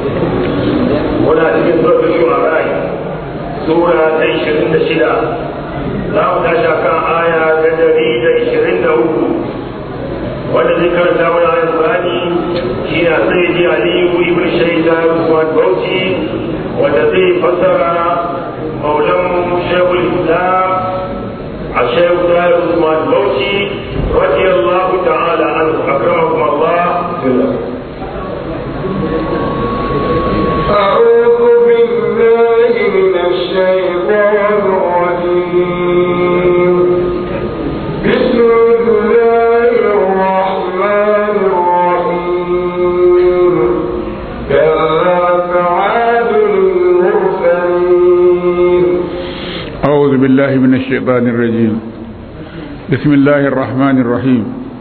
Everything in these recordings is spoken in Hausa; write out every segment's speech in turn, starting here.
muna cikin suratul shu'ara sura ta 26 za mu tashi kan aya ta 123 wanda zai karanta mana ayat Qur'ani shi ne Sayyidi Aliyu ibn Shaida Usman Bauchi wanda zai fassara maulan Shaykhul Islam الشيخ دار عثمان بوشي رضي الله تعالى عنه أكرمكم الله أعوذ بالله من الشيطان الرجيم بسم الله الرحمن الرحيم كذبت عاد المرسلين أعوذ بالله من الشيطان الرجيم بسم الله الرحمن الرحيم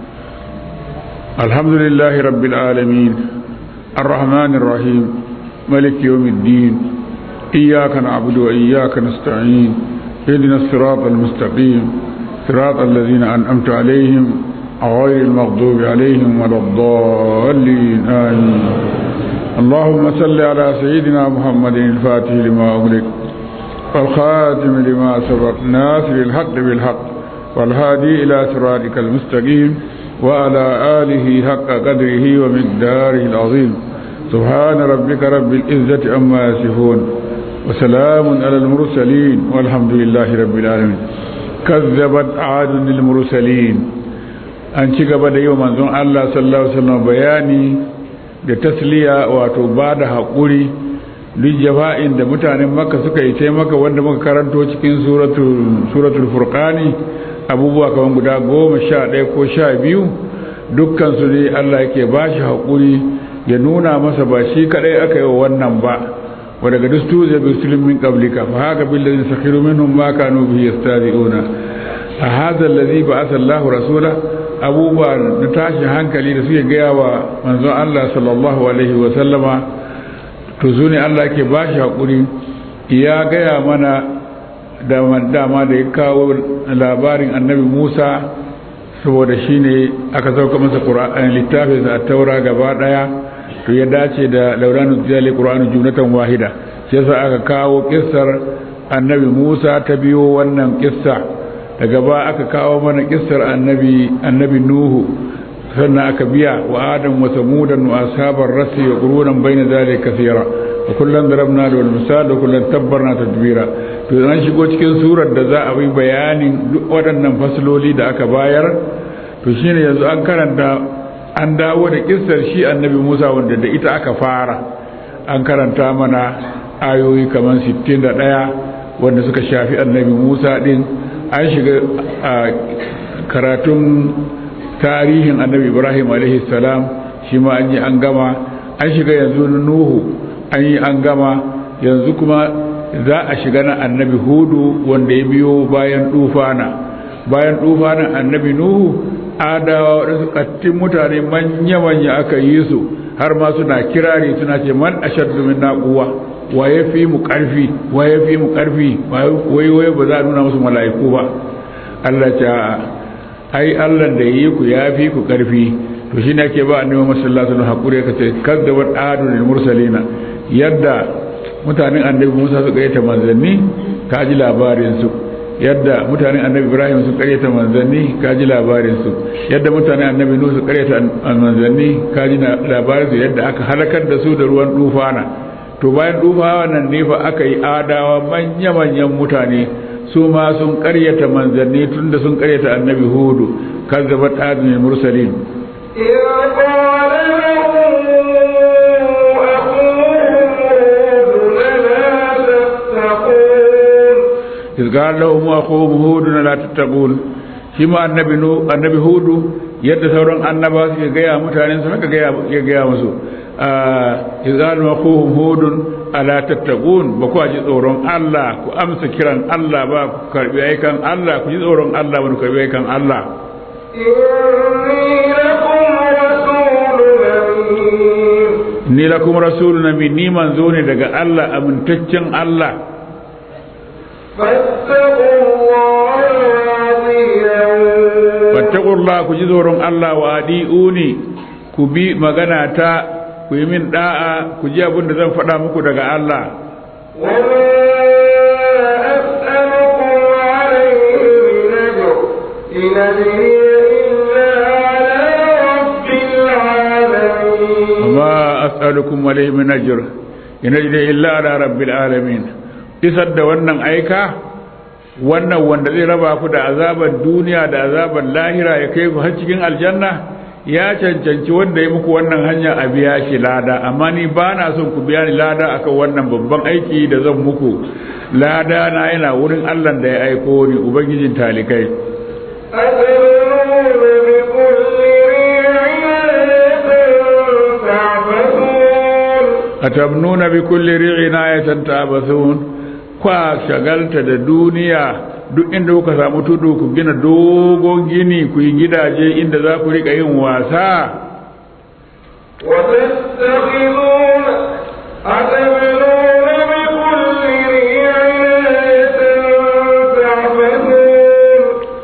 الحمد لله رب العالمين الرحمن الرحيم ملك يوم الدين إياك نعبد وإياك نستعين اهدنا الصراط المستقيم صراط الذين أنعمت عليهم غير المغضوب عليهم ولا الضالين آمين اللهم صل على سيدنا محمد الفاتح لما أغلق والخاتم لما سبق ناصر الحق بالحق والهادي إلى صراطك المستقيم وعلى آله حق قدره ومقداره العظيم سبحان ربك رب العزة عما يصفون وسلام على المرسلين والحمد لله رب العالمين كذبت عاد للمرسلين an ci gaba da yi wa manzon Allah sallallahu alaihi wasallam bayani da tasliya wato ba da haƙuri duk jafa'in da mutanen makka suka yi ce maka wanda muka karanto cikin suratul furqani abubuwa kamar guda goma sha ɗaya ko sha biyu dukkan su ne allah yake ba shi haƙuri ya nuna masa ba shi kaɗai aka yi wa wannan ba wa daga dustu zai bi sulmin qablika fa haka billazi sakhiru minhum ma kanu bihi yastadi'una a hadha allazi ba'atha Allahu rasula abubuwa na tashin hankali da suke gaya wa manzon Allah sallallahu alaihi wa sallama to su ne Allah ke ba shi haƙuri ya gaya mana dama da ya kawo labarin annabi Musa saboda shi ne aka sauka masa littafin a taura gaba ɗaya to ya dace da lauranu ziyali ƙura'anu junatan wahida shi yasa aka kawo kissar annabi Musa ta biyo wannan kissa daga ba aka kawo mana kissar annabi annabi Nuhu sannan aka biya wa adam wa samudan wa ashabar rasi wa qurunan bayna zalika kaseera wa kullan darabna lahu al-misal wa kullan tabbarna tadbira to an shigo cikin surar da za a yi bayanin duk waɗannan fasaloli da aka bayar to shine yanzu an karanta an dawo da kissar shi annabi Musa wanda da ita aka fara an karanta mana ayoyi kamar 61 wanda suka shafi annabi Musa din an shiga karatun tarihin annabi ibrahim salam shi ma an yi an gama an shiga yanzu na nuhu an yi an gama yanzu kuma za a shiga na annabi hudu wanda ya biyo bayan dufana bayan dufanan annabi nuhu adawa waɗansu ƙattin mutane manya-manya aka yi su har ma suna kirari suna ce man ashaddu min naquwa wa ya fi mu ƙarfi wa ya fi mu ƙarfi wai wai ba za a nuna musu mala'iku ba Allah ta ai Allah da yi ku ya fi ku karfi to shine ake ba annabi sallallahu alaihi wasallam hakuri kace kadzabat adul mursalina yadda mutanen annabi Musa suka yi ta manzanni ka ji labarin su yadda mutanen annabi Ibrahim su karyata manzanni ka ji labarin su yadda mutanen annabi Nuh su karyata manzanni ka ji labarin su yadda aka halakar da su da ruwan dufana to bayan dufawa nan ne fa aka yi adawa manya manyan mutane su ma sun karyata manzanni tunda sun karyata annabi hudu kazzabat adun mursalin إذ قال لهم أخوهم هود لا تتقون شما النبي نو النبي هود يد sauran annaba suke gaya mutanen su haka gaya ya gaya musu إذ قال أخوهم هود ala tattaqun ba ku ji tsoron Allah ku amsa kiran Allah ba ku karbi aikan Allah ku ji tsoron Allah ba ku karbi aikan Allah ni lakum rasulun amin ni manzo ne daga Allah amintaccen Allah fattakullah ku ji tsoron Allah wa adi'uni ku bi magana ta ku yi min da'a ku ji abin da zan faɗa muku daga Allah وما أسألكم عليه من أجر إن أجري إلا على رب العالمين وما أسألكم عليه من أجر إن أجري إلا على رب العالمين isar da wannan aika wannan wanda zai raba ku da azabar duniya da azabar lahira ya kai ku har cikin aljanna ya cancanci wanda ya muku wannan hanya a biya shi lada amma ni ba na son ku biya ni lada akan wannan babban aiki da zan muku lada na yana wurin Allah da ya aiko ni ubangijin talikai أتبنون بكل ريع تعبثون atabnuna bi kulli ri'in ayatan ta'bathun kwa shagalta da duniya duk inda kuka samu tudu ku gina dogon gini ku yi gidaje inda za ku rika yin wasa وتتخذون أتبنون بكل ريع تعبثون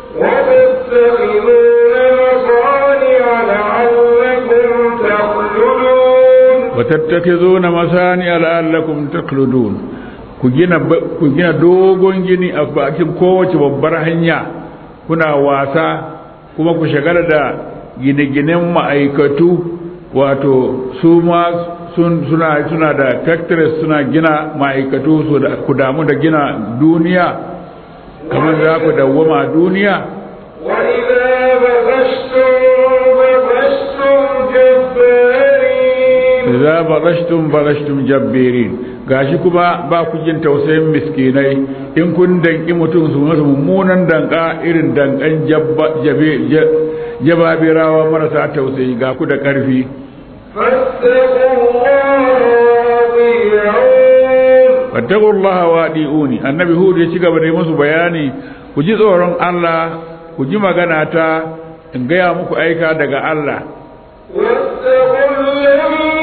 وتتخذون مصانع لعلكم تخلدون watattakizuna masani la'allakum takludun ku gina ku gina dogon gini a bakin kowace babbar hanya kuna wasa kuma ku shagala da gine-ginen ma'aikatu wato su ma sun suna suna da factories suna gina ma'aikatu su da ku damu da gina duniya kamar za ku dawwama duniya وإذا بطشتم بطشتم جبارين idza barashtum barashtum jabbirin gashi kuma ba ku jin tausayin miskinai in kun danki mutum su masa mummunan danka irin dankan jabba jabe ja- jababirawa marasa tausayi ga ku da karfi فاتقوا الله وأطيعون fattaqullaha wadi'uni annabi hud ya ci gaba da yi musu bayani ku ji tsoron Allah ku ji magana ta in gaya muku aika daga Allah واتقوا الذي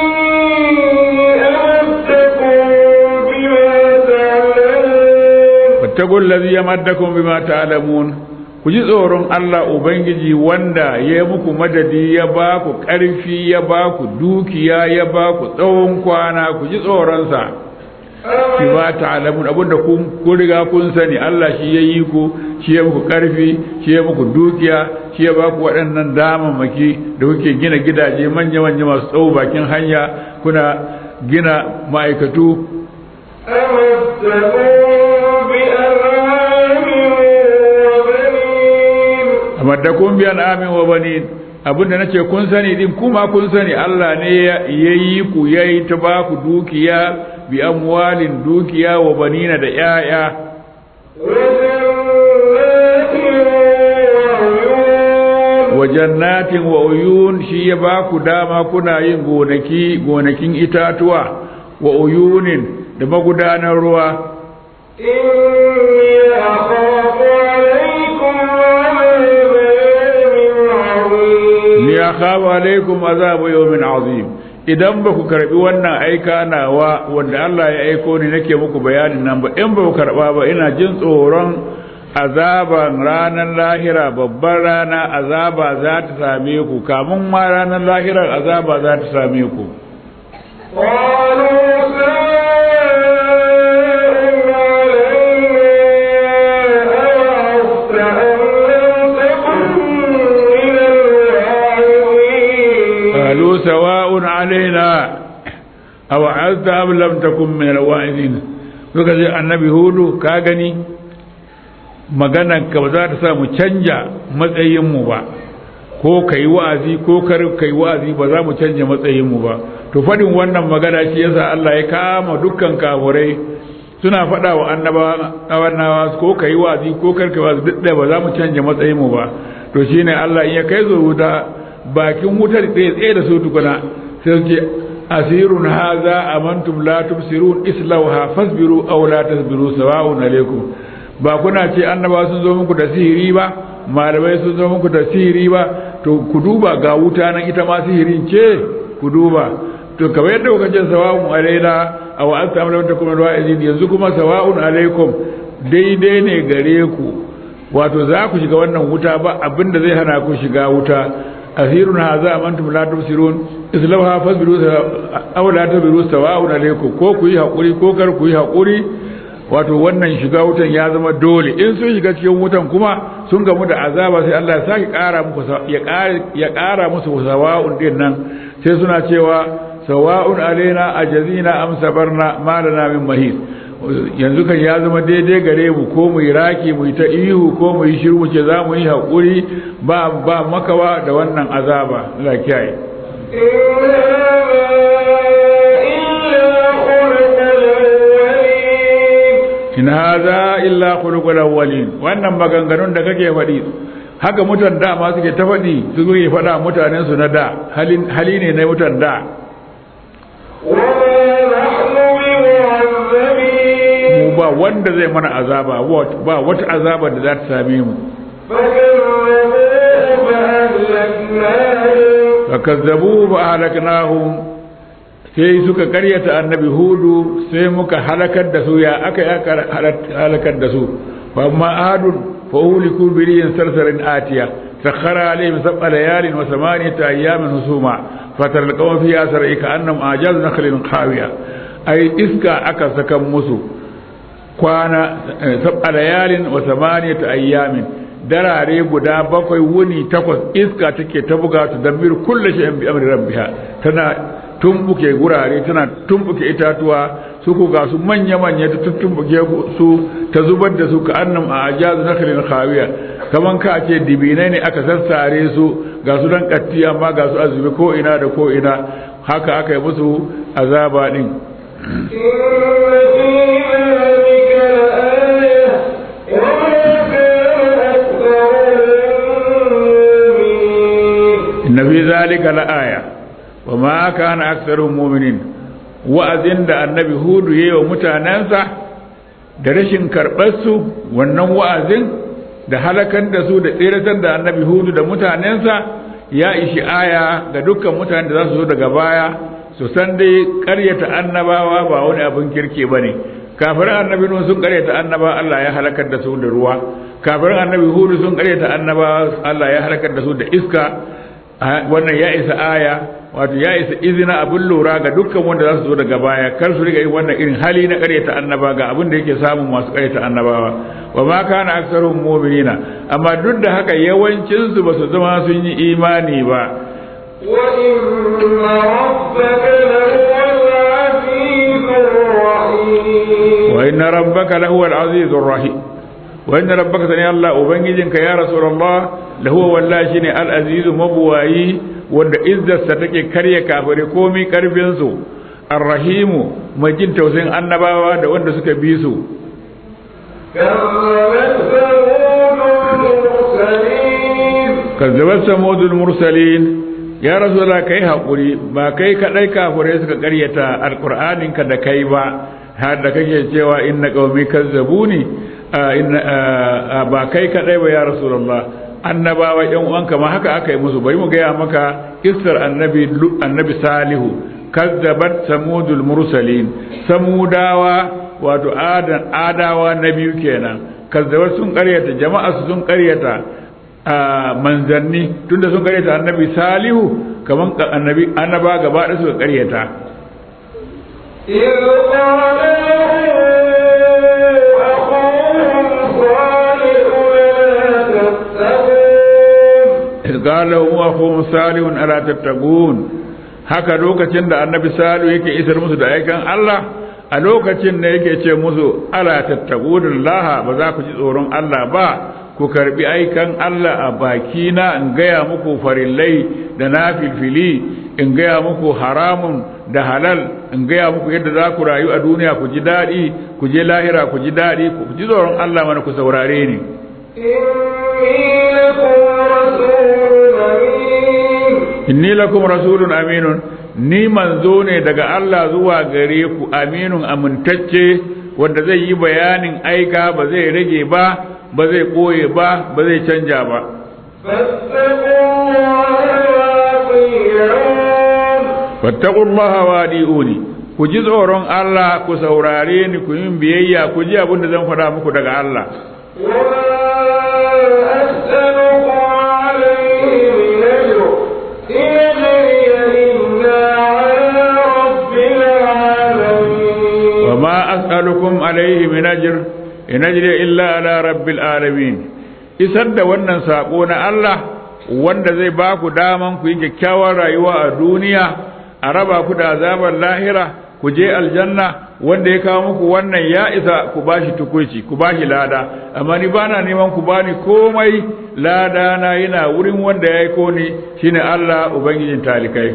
أمدكم بما تعلمون fattaqul ladhi yamaddakum bima ta'lamun ku ji tsoron Allah ubangiji wanda ya yi muku madadi ya ba ku ƙarfi ya ba ku dukiya ya ba ku tsawon kwana ku ji tsoron sa bima ta'lamun abinda kun kun riga kun sani Allah shi ya yi ku shi ya muku ƙarfi shi ya muku dukiya shi ya ba ku waɗannan damammaki da kuke gina gidaje manya manya masu tsawo bakin hanya kuna gina ma'aikatu أمدكم بأنعام وبنين amaddakum bi an'amin wa banin abinda nace kun sani din kuma kun sani Allah ne ya yi ku yayi ta ba ku dukiya bi amwalin dukiya wa banina da yaya وجنات وعيون wa jannatin wa uyun shi ya ba ku dama kuna yin gonaki gonakin itatuwa wa uyunin da magudanar ruwa إني أخاف عليكم عذاب يوم عظيم ni akhafu alaikum azabu yawmin azim idan ba ku karbi wannan aika nawa wanda Allah ya aiko ni nake muku bayanin nan ba in ba ku karba ba ina jin tsoron azaban ranar lahira babbar rana azaba za ta same ku kamun ma ranar lahirar azaba za ta same ku قالوا سواء علينا أوعظت أم لم تكن من الواعظين qalu sawa'un alaina aw azta am lam takun min alwa'izin suka ce annabi hudu ka gani maganar ka ba za ta sa mu canja matsayin mu ba ko kai wa'azi ko kar kai wa'azi ba za mu canja matsayin mu ba to fadin wannan magana shi yasa Allah ya kama dukkan kafurai suna faɗa wa annabawa ko kai wa'azi ko kar kai wa'azi duk da ba za mu canja matsayin mu ba to shine Allah in ya kai zo wuta bakin wutar tsaye tsaye da su tukuna sai su ce asirun haza amantum la tubsirun islauha fasbiru aw la tasbiru sawa'un alaikum ba kuna ce annabawa sun zo muku da sihiri ba malamai sun zo muku da sihiri ba to ku duba ga wuta nan ita ma sihirin ce ku duba to kamar yadda kuka ce sawa'un alaina aw anta am lam takum wa'izin yanzu kuma sawa'un alaikum daidai ne gare ku wato za ku shiga wannan wuta ba abinda zai hana ku shiga wuta asirun haza amantum la tubsirun islauha fasbiru aw la tabiru sawa'un alaykum ko ku yi hakuri ko kar ku yi hakuri wato wannan shiga wutan ya zama dole in sun shiga cikin wutan kuma sun gamu da azaba sai Allah ya saki kara muku ya kara ya kara musu sawa'un din nan sai suna cewa sawa'un alaina ajazina am sabarna ma lana min mahis yanzu kan ya zama daidai gare mu ko mu yi raki mu yi ta ihu ko mu yi shiru ce za mu yi haƙuri ba ba makawa da wannan azaba Allah kiyaye in hadha illa khuluqul awwalin wannan maganganun da kake faɗi haka mutan da ma suke ta faɗi su suke faɗa mutanen su na da hali ne na mutan da mu ba wanda zai mana azaba ba wata azaba da za ta same mu fakazzabu fa halaknahum sai suka karyata annabi hudu sai muka halakar da su ya aka aka halakar da su fa amma adun fa uliku bi riyin sarsarin atiya sakhara alaihim sab'a layalin wa thamaniyata ayyamin husuma fatar alqawm fi asri ka annam ajaz nakhlin qawiya ai iska aka saka musu kwana sab'a layalin wa thamaniyata ayyamin darare guda bakwai wuni takwas iska take ta buga ta damir kullu shay'in bi amri rabbiha tana tumbuke gurare tana tumbuke itatuwa su ku ga su manya manya ta tumbuke su ta zubar da su ka annam a ajazu nakhlin khawiya kaman ka ce dibinai ne aka sassare su ga su dan katti amma ga su azumi ko ina da ko ina haka aka yi musu azaba din inna fi zalika la'aya wa ma kana aktharuhum mu'minin wa'azin da annabi hudu yayi wa mutanansa da rashin karbar su wannan wa'azin da halakan da su da tsiratar da annabi hudu da mutanensa ya ishi aya ga dukkan mutanen da za su zo daga baya su san dai karyata annabawa ba wani abin kirki bane kafirin annabi nuhu sun karyata annaba Allah ya halakar da su da ruwa kafirin annabi hudu sun karyata annaba Allah ya halakar da su da iska wannan ya isa aya wato ya isa izina abin lura ga dukkan wanda za su zo daga baya kar su riga yin wannan irin hali na karyata annaba ga abin da yake samun masu karyata annabawa wa ma kana aktsaruhum mu'minina amma duk da haka yawancin su ba su zama sun yi imani ba wa inna rabbaka lahuwal azizur rahim wa inna rabbaka lahuwal azizur rahim wa inna rabbaka sani Allah ubangijinka ya rasulullah lahuwa wallahi shine al-azizu mabuwayi wanda izzarsa take karya kafire komai karfin su arrahimu mai jin tausayin annabawa da wanda suka bi su kazzabat samudul mursalin ya rasulullah kai hakuri ba kai kadai kafire suka karyata alqur'anin ka da kai ba har da kake cewa inna qaumi kazzabuni ba kai kadai ba ya rasulullah annabawa yan uwanka ma haka aka yi musu bari mu gaya maka kissar annabi annabi salihu kazzabat samudul mursalin samudawa wato adan adawa na biyu kenan kazzabat sun karyata jama'a sun karyata manzanni tunda sun karyata annabi salihu kaman annabi annaba gaba da suka karyata إذ قال قال له أخوهم صالح ألا تتقون haka lokacin da annabi salu yake isar musu da aikan Allah a lokacin da yake ce musu ala tattaqudun laha ba za ku ji tsoron Allah ba ku karbi aikan Allah a baki na in gaya muku farillai da na filfili in gaya muku haramun da halal in gaya muku yadda za ku rayu a duniya ku ji daɗi ku je lahira ku ji daɗi ku ji tsoron Allah mana ku saurare ni inni lakum rasulun aminun ni manzo ne daga Allah zuwa gare ku aminun amintacce wanda zai yi bayanin aika ba zai rage ba ba zai koye ba ba zai canja ba fattaqullaha wadi'uni ku ji tsoron Allah ku saurare ni ku yin biyayya ku ji abin da zan faɗa muku daga Allah وما أسألكم عليه من أجر إن أجري إلا as'alukum alaihi min ajr in ajri illa ala rabbil alamin isar da wannan sako na Allah wanda zai ba ku daman ku yi kyakkyawar rayuwa a duniya a raba ku da azabar lahira ku je aljanna wanda ya kawo muku wannan ya isa ku bashi tukuici ku bashi lada amma ni bana neman ku bani komai lada na yana wurin wanda ya yi ko ni shine Allah ubangijin talikai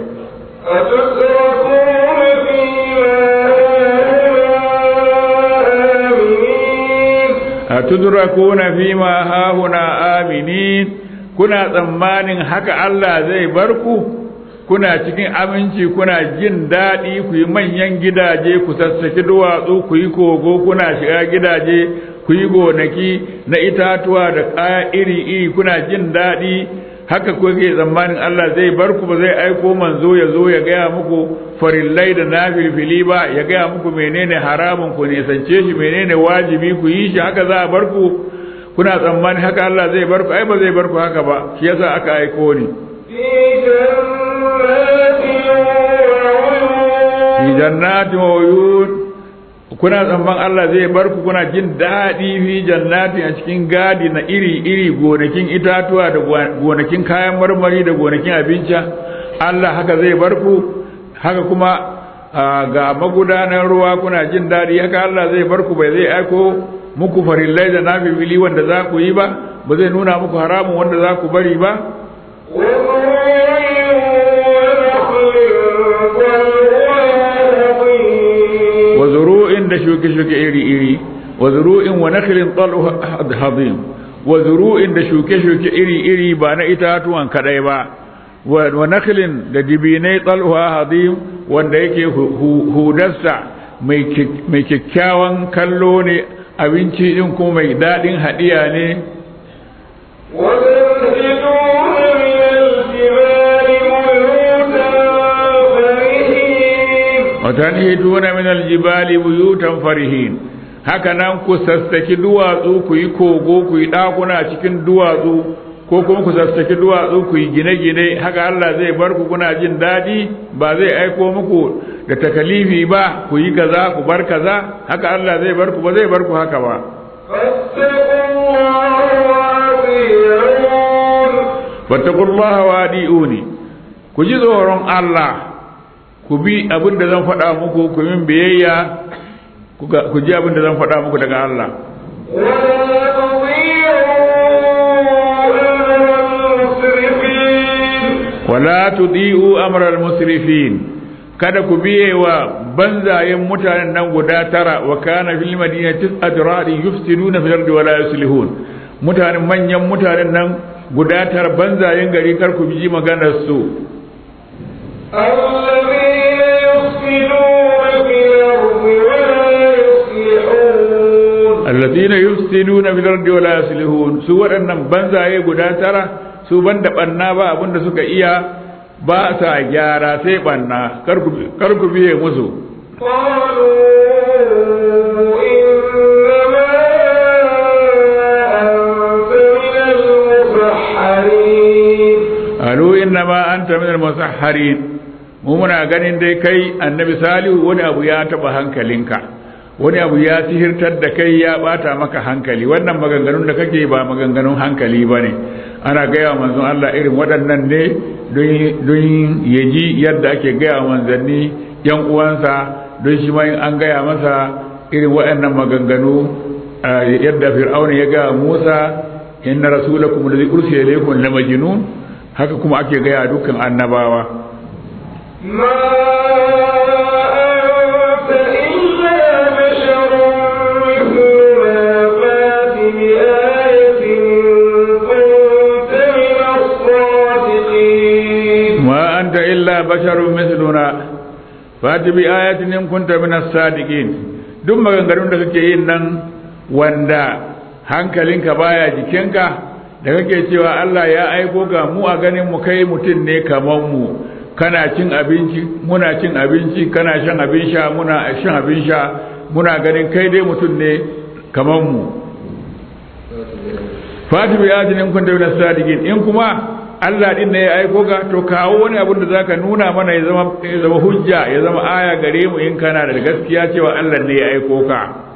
أتتركون فيما هاهنا atudrakuna fima hahuna آمنين aminin kuna tsammanin haka Allah zai bar ku kuna cikin aminci kuna jin daɗi ku yi manyan gidaje ku sassaki duwatsu ku yi kogo kuna shiga gidaje ku yi gonaki na itatuwa da kaya iri-iri kuna jin daɗi haka kuke tsammanin Allah zai bar ku ba zai aiko manzo ya zo ya gaya muku farillai da nafilfili ba ya gaya muku menene haramun ku nisance shi menene wajibi ku yi shi haka za a bar ku kuna tsammanin haka Allah zai bar ku ai ba zai bar ku haka ba shi yasa aka aiko ni في fi جنات وعيون jannatin wa uyun kuna tsamman Allah zai bar ku kuna jin daɗi fi jannatin a cikin gadi na iri-iri gonakin itatuwa da gonakin kayan marmari da gonakin abinci Allah haka zai bar ku haka kuma ah, ga magudanar ruwa kuna jin daɗi haka Allah zai bar ku bai zai aiko muku farillai da nafifili wanda za ku yi ba ba zai nuna muku haramun wanda za ku bari ba وزروع ونخل طلعها هضيم wa zuru'in da shuke-shuke iri-iri wa zuru'in wa nakhlin tal'u hadim wa zuru'in da shuke-shuke iri-iri ba na itatuwan kadai ba wa wa nakhlin da dibinai tal'u hadim wanda yake hu- hu- hudarsa mai kyak- mai kyakkyawan kallo ne abinci din kuma mai daɗin haɗiya ne وتنحتون من الجبال بيوتا فرحين watanhituna min aljibali buyutan farihin haka nan ku sassaki duwatsu ku yi kogo ku yi ɗakuna cikin duwatsu ko kuma ku sassaki duwatsu ku yi gine-gine haka Allah zai bar ku kuna jin daɗi ba zai aiko muku da takalifi ba ku yi kaza ku bar kaza haka Allah zai bar ku ba zai bar ku haka ba فاتقوا الله وأطيعون fattakullaha wa adi'uni ku ji tsoron Allah ku bi abin da zan faɗa muku ku min biyayya ku ga- ku ji abin da zan faɗa muku daga Allah ولا تطيعوا أمر wala tudi'u amral المسرفين musrifin kada ku biye wa banzayen mutanen nan guda tara wa kana fil madinati tis'atu ra'in yufsiduna fil ardi wa la yuslihun mutanen manyan mutanen nan guda tara banzayen gari kar ku bi maganar su الذين يفسدون في الأرض ولا alladhina yufsiduna fil ardi wa la يصلحون yuslihun su waɗannan banzaye guda tara su banda banna ba abinda suka iya ba sa gyara sai banna kar ku kar ku biye musu قالوا إنما أنت من المسحرين alu innama anta minal musahharin mu muna ganin dai kai annabi salihu wani abu ya taba hankalinka wani abu ya sihirtar da kai ya bata maka hankali wannan maganganun da kake ba maganganun hankali bane ana gaya wa manzon Allah irin waɗannan ne don ya ji yadda ake gaya wa manzanni yan uwansa don shi ma in an gaya masa irin waɗannan maganganu yadda fir'auna ya gaya Musa inna rasulakum alladhi ursila ilaykum la majnun haka kuma ake gaya dukkan annabawa ما أنت إلا بشر مثلنا فات بآية إن كنت من الصادقين ma anta illa basharun mithluna fati bi ayatin in kunta min as-sadiqin duk maganganun da kake yin nan wanda hankalinka baya jikinka da kake cewa Allah ya aiko ga mu a ganin mu kai mutum ne kaman mu kana cin abinci muna cin abinci kana shan abin sha muna shan abin sha muna ganin kai dai mutum ne kaman mu fati bi ayatin in kunta min as-sadiqin in kuma Allah din ne ya aiko ka to kawo wani abin da zaka nuna mana ya zama ya zama hujja ya zama aya gare mu in kana da gaskiya cewa Allah ne ya aiko ka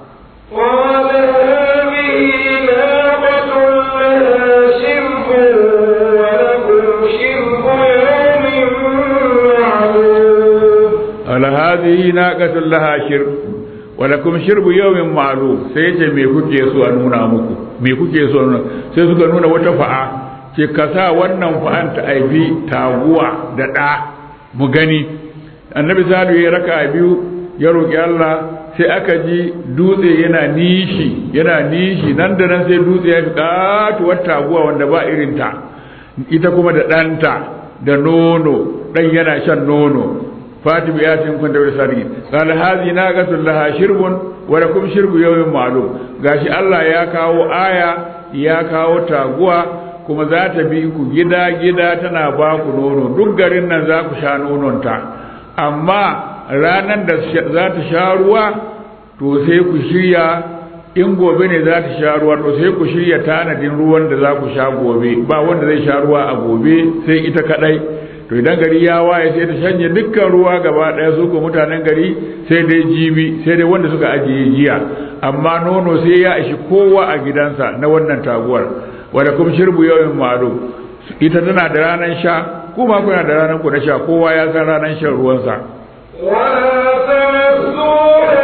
قال هذه ناقة لها شرب ولكم شرب يوم معلوم قال هذه ناقة لها شرب ولكم شرب يوم معلوم sai ce me kuke so a nuna muku me kuke so a nuna sai suka nuna wata fa'a ce ka sa wannan fa'an ta aibi taguwa da ɗa mu gani annabi salu ya raka biyu ya roƙi Allah sai aka ji dutse yana nishi yana nishi nan da nan sai dutse ya fi katuwar taguwa wanda ba irinta ita kuma da ɗanta da nono ɗan yana shan nono fatim ya tin kun da sadi qala hadhi naqatul laha shirbun wa lakum shirbu yawmin ma'lum gashi Allah ya kawo aya ya kawo taguwa kuma za ta bi ku gida gida tana ba ku nono duk garin nan za ku sha nononta amma ranar da za ta sha ruwa to sai ku shirya in gobe ne za ta sha ruwa to sai ku shirya tanadin ruwan da za ku sha gobe ba wanda zai sha ruwa a gobe sai ita kadai to idan gari ya waye sai ta shanye dukkan ruwa gaba daya su ko mutanen gari sai dai jibi sai dai wanda suka ajiye jiya amma nono sai ya ishi kowa a gidansa na wannan taguwar wanda kuma shirbu yawmin ma'lum ita tana da ranar sha kuma kuna da ranar ku na sha kowa ya san ranar shan ruwansa ولا تمسوها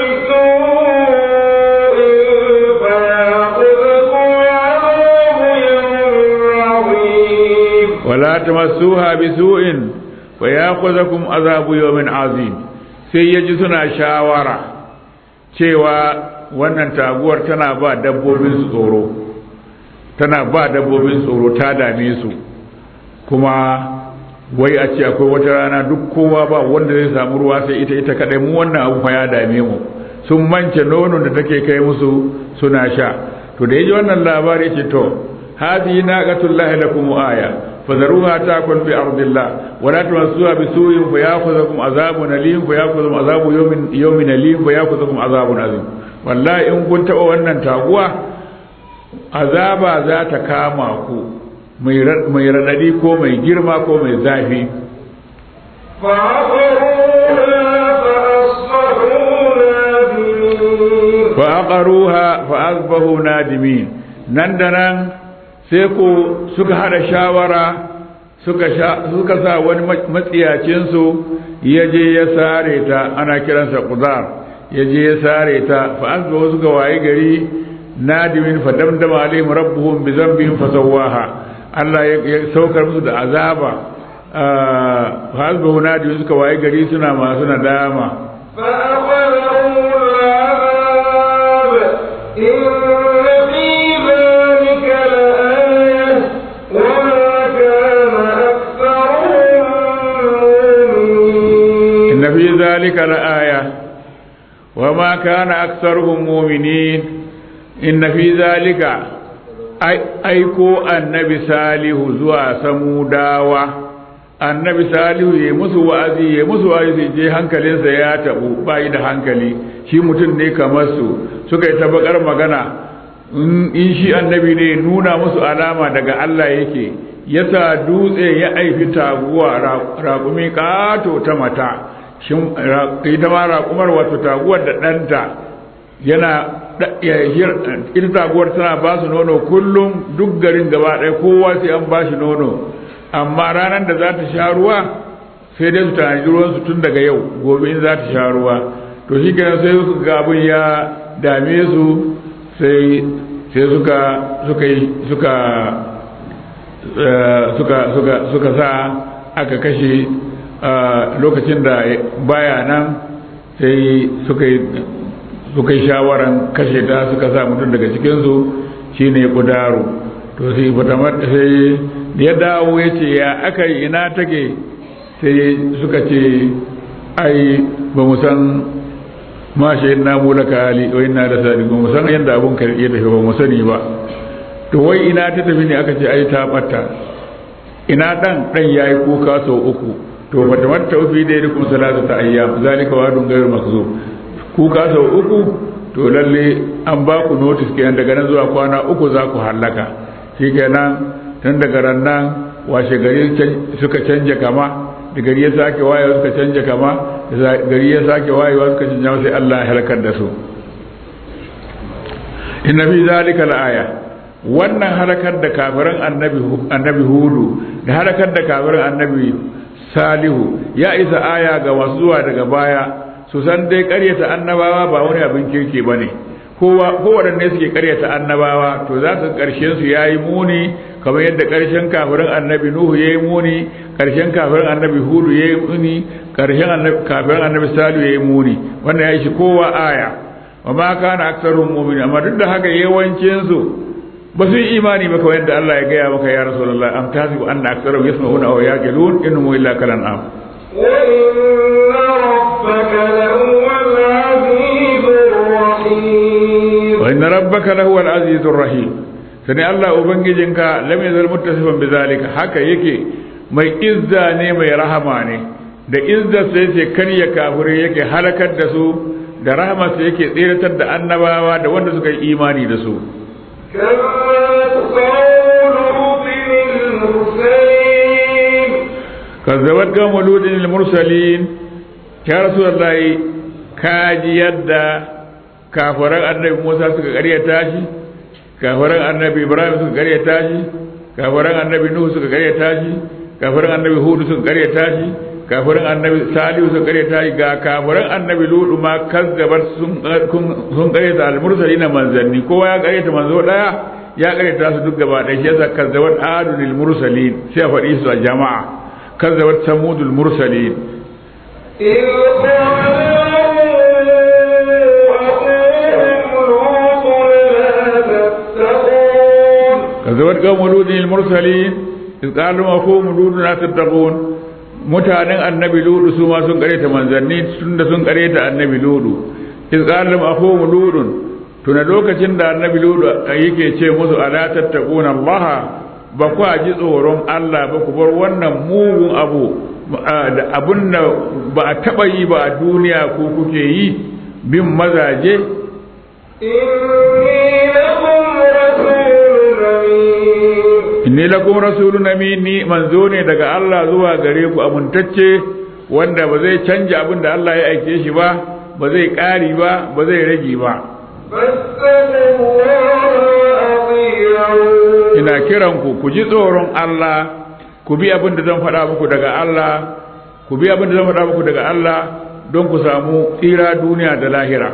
بسوء فيأخذكم عذاب يوم عظيم ولا تمسوها بسوء فياخذكم عذاب يوم عظيم sai ya ji suna shawara cewa wannan taguwar tana ba dabbobin su tsoro tana ba dabbobin tsoro ta dame su kuma wai a ce akwai wata rana duk kowa ba wanda zai samu ruwa sai ita ita kadai mu wannan abu fa ya dame mu sun mance nonon da take kai musu suna sha to da yaji wannan labari ce to hadhihi naqatullahi lakum aya fadharuha takun fi ardillah wa la tamassuha bisu'in fayakhudhukum azabun alim fayakhudhukum azabu yawmin yawmin alim fayakhudhukum azabun azim wallahi in kun taba wannan taguwa azaba za ta kama ku mai radadi ko mai girma ko mai zafi فعقروها fa aqaruha فأصبحوا نادمين fa asbahu nadimin nan da nan sai ko suka hada shawara suka sha suka sa wani matsiyacin su yaje ya sare ta ana kiransa qudar yaje ya sare ta fa asbahu suka waye gari nadimin fa damdama alaihim rabbuhum bi dhanbihim fa sawaha Allah ya saukar musu da azaba fa asbahu nadimin suka waye gari suna masu nadama فأخذهم العذاب إن في ذلك لآية وما كان أكثرهم مؤمنين إن في ذلك لآية وما كان أكثرهم مؤمنين إن في ذلك أي أيكو النبي صالح زوا سموداوا annabi salihu ya musu wa'azi ya musu wa'azi je hankalinsa ya tabu bai da hankali shi mutum ne kamar su suka yi tabakar magana in shi annabi ne nuna musu alama daga Allah yake yasa dutse ya aifi taguwa raƙumi ƙato ta mata ita ma raƙumar wato taguwar da ɗanta yana ita taguwar tana ba su nono kullum duk garin gaba ɗaya kowa sai an ba shi nono amma ranar da za ta sha ruwa sai dai su tanadi ruwansu tun daga yau gobe in za ta sha ruwa to shi kenan sai suka ga abin ya dame su sai sai suka suka suka suka suka suka sa aka kashe lokacin da baya nan sai suka yi suka yi shawaran kashe ta suka sa mutum daga cikinsu shine kudaru to sai fatamar sai ya dawo ya ce ya aka yi ina take sai suka ce ai ba mu san ma shayin namu laka hali wa ina da sadi ba mu san yadda abun ka ya tafi ba mu sani ba to wai ina ta tafi ne aka ce ai ta batta ina dan dan yayi kuka sau uku to fa tamatta fi da yakum salatu ta ayyam zalika wadun ghayr makzub kuka sau uku to lalle an ba ku notice kenan daga nan zuwa kwana uku za ku hallaka shikenan tun daga ran nan washe gari suka canja kama da gari ya sake wayewa suka canja kama da gari ya sake wayewa suka canja sai Allah ya halakar da su inna fi zalika la'aya wannan halakar da kafiran annabi annabi hudu da halakar da kafiran annabi salihu ya isa aya ga wasu zuwa daga baya su san dai ƙaryata annabawa ba wani abin kirki bane kowa kowaɗanne suke ƙaryata annabawa to za su ƙarshen su yayi muni kamar yadda ƙarshen kafirin annabi nuhu yayi muni ƙarshen kafirin annabi hudu yayi muni ƙarshen annabi kafirin annabi salihu yayi muni wannan ya shi kowa aya wa ma kana aktsaruhum mu'minin amma duk da haka yawancin su ba su yi imani ba kawai yadda Allah ya gaya maka ya rasulullah am tasibu anna aktsaruhum yasma'una aw yaqilun innahum illa kalan am وإن ربك لهو العزيز wa inna rabbaka lahu al-azizur الرحيم rahim sani Allah ubangijinka lam yazal muttasifan bizalika haka yake mai izza ne mai rahama ne da izza sai yake karya kafirai yake halakar da su da rahama sai yake tsiratar da annabawa da wanda suka yi imani da su كذبت قوم لوط المرسلين kazzabat qawmu ludin al-mursalin ya rasulullahi kaji yadda kafiran annabi Musa suka karyata shi kafiran annabi Ibrahim suka karyata shi kafiran annabi Nuhu suka karyata shi kafiran annabi Hud suka karyata shi kafiran annabi Salihu suka karyata shi ga kafiran annabi Lutu ma kazzabat sun sun karyata al-mursalin manzanni kowa ya karyata manzo daya ya karyata su duk gaba ɗaya shi yasa kazzabat adul mursalin sai a faɗi su a jama'a كذبت ثمود المرسلين إذ قال لهم أخوهم لوط لا تتقون كذبت قوم لود المرسلين إذ قال لهم أخوهم لود لا تتقون mutanen annabi ludu su ma sun kareta manzanni tun da sun kareta annabi ludu iz qala lahum akhum ludun tuna lokacin da annabi ludu yake ce musu ala tattaquna allaha ba ku ji tsoron Allah ba ku bar wannan mugun abu da abun da ba a taɓa yi ba a duniya ko kuke yi bin mazaje إني لكم رسول أمين inni lakum rasulun amin ni manzo ne daga Allah zuwa gare ku abuntacce wanda ba zai canja abin da Allah ya aike shi ba ba zai ƙari ba ba zai rage ba فاتقوا الله وأطيعون ina kiran ku ku ji tsoron Allah ku bi abin da zan faɗa muku daga Allah ku bi abin da zan faɗa muku daga Allah don ku samu tsira duniya da lahira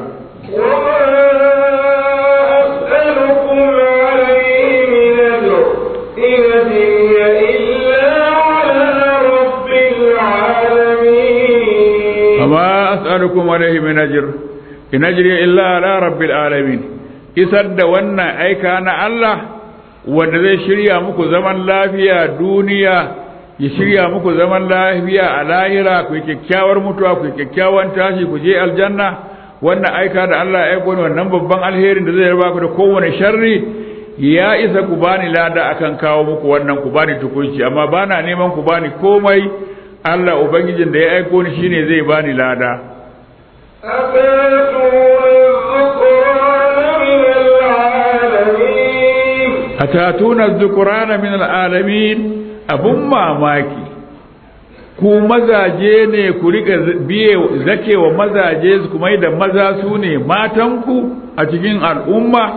وما أسألكم عليه من أجر إن أجري إلا على رب العالمين وما أسألكم عليه من أجر إن أجري إلا على رب العالمين isar da wannan aika na Allah wanda zai shirya muku zaman lafiya duniya ya shirya muku zaman lafiya a lahira ku yi kyakkyawar mutuwa ku yi kyakkyawan tashi ku je aljanna wannan aika da Allah ya aiko ni wannan babban alherin da zai raba ku da kowane sharri ya isa ku bani lada akan kawo muku wannan ku bani tukunci amma bana neman ku bani komai Allah ubangijin da ya aiko ni shine zai bani lada أتاتون الذكران من atatuna dhukurana min العالمين alalamin abun mamaki ku mazaje ne ku riga biye zakewa mazaje su kuma da maza su ne matanku a cikin al'umma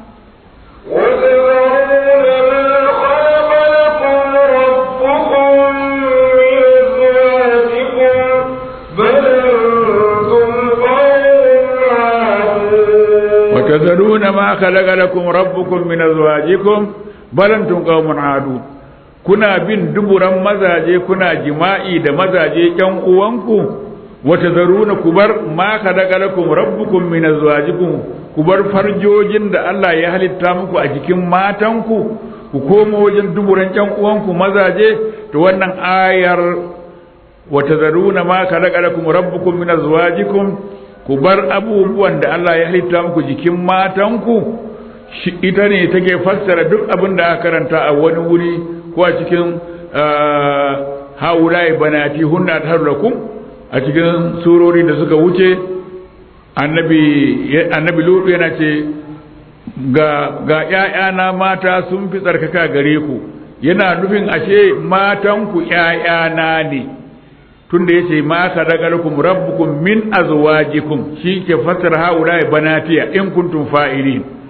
وتذرون ما خلق لكم ربكم وتذرون ما خلق لكم ربكم من أزواجكم بل أنتم قوم عادون من أزواجكم بل أنتم قوم عادون kuna bin duburan mazaje kuna jima'i da mazaje ƴan uwanku wata zaruna ku bar ma khalaqa lakum rabbukum min azwajikum ku bar farjojin da Allah ya halitta muku a jikin matanku ku koma wajen duburan ƴan uwanku mazaje to wannan ayar wata zaruna ma khalaqa lakum rabbukum min azwajikum ku bar abubuwan da Allah ya halitta muku jikin matanku shi ita ne take fassara duk abin da aka karanta a wani wuri ko a cikin haulai banati hunna tarlakum a cikin surori da suka wuce annabi annabi lutu yana ce ga ga ƴaƴana mata sun fi tsarkaka gare ku yana nufin ashe matan ku ƴaƴana ne tunda yace ma sadaqalakum rabbukum min azwajikum shi ke fassara haulai banatiya in kuntum fa'ilin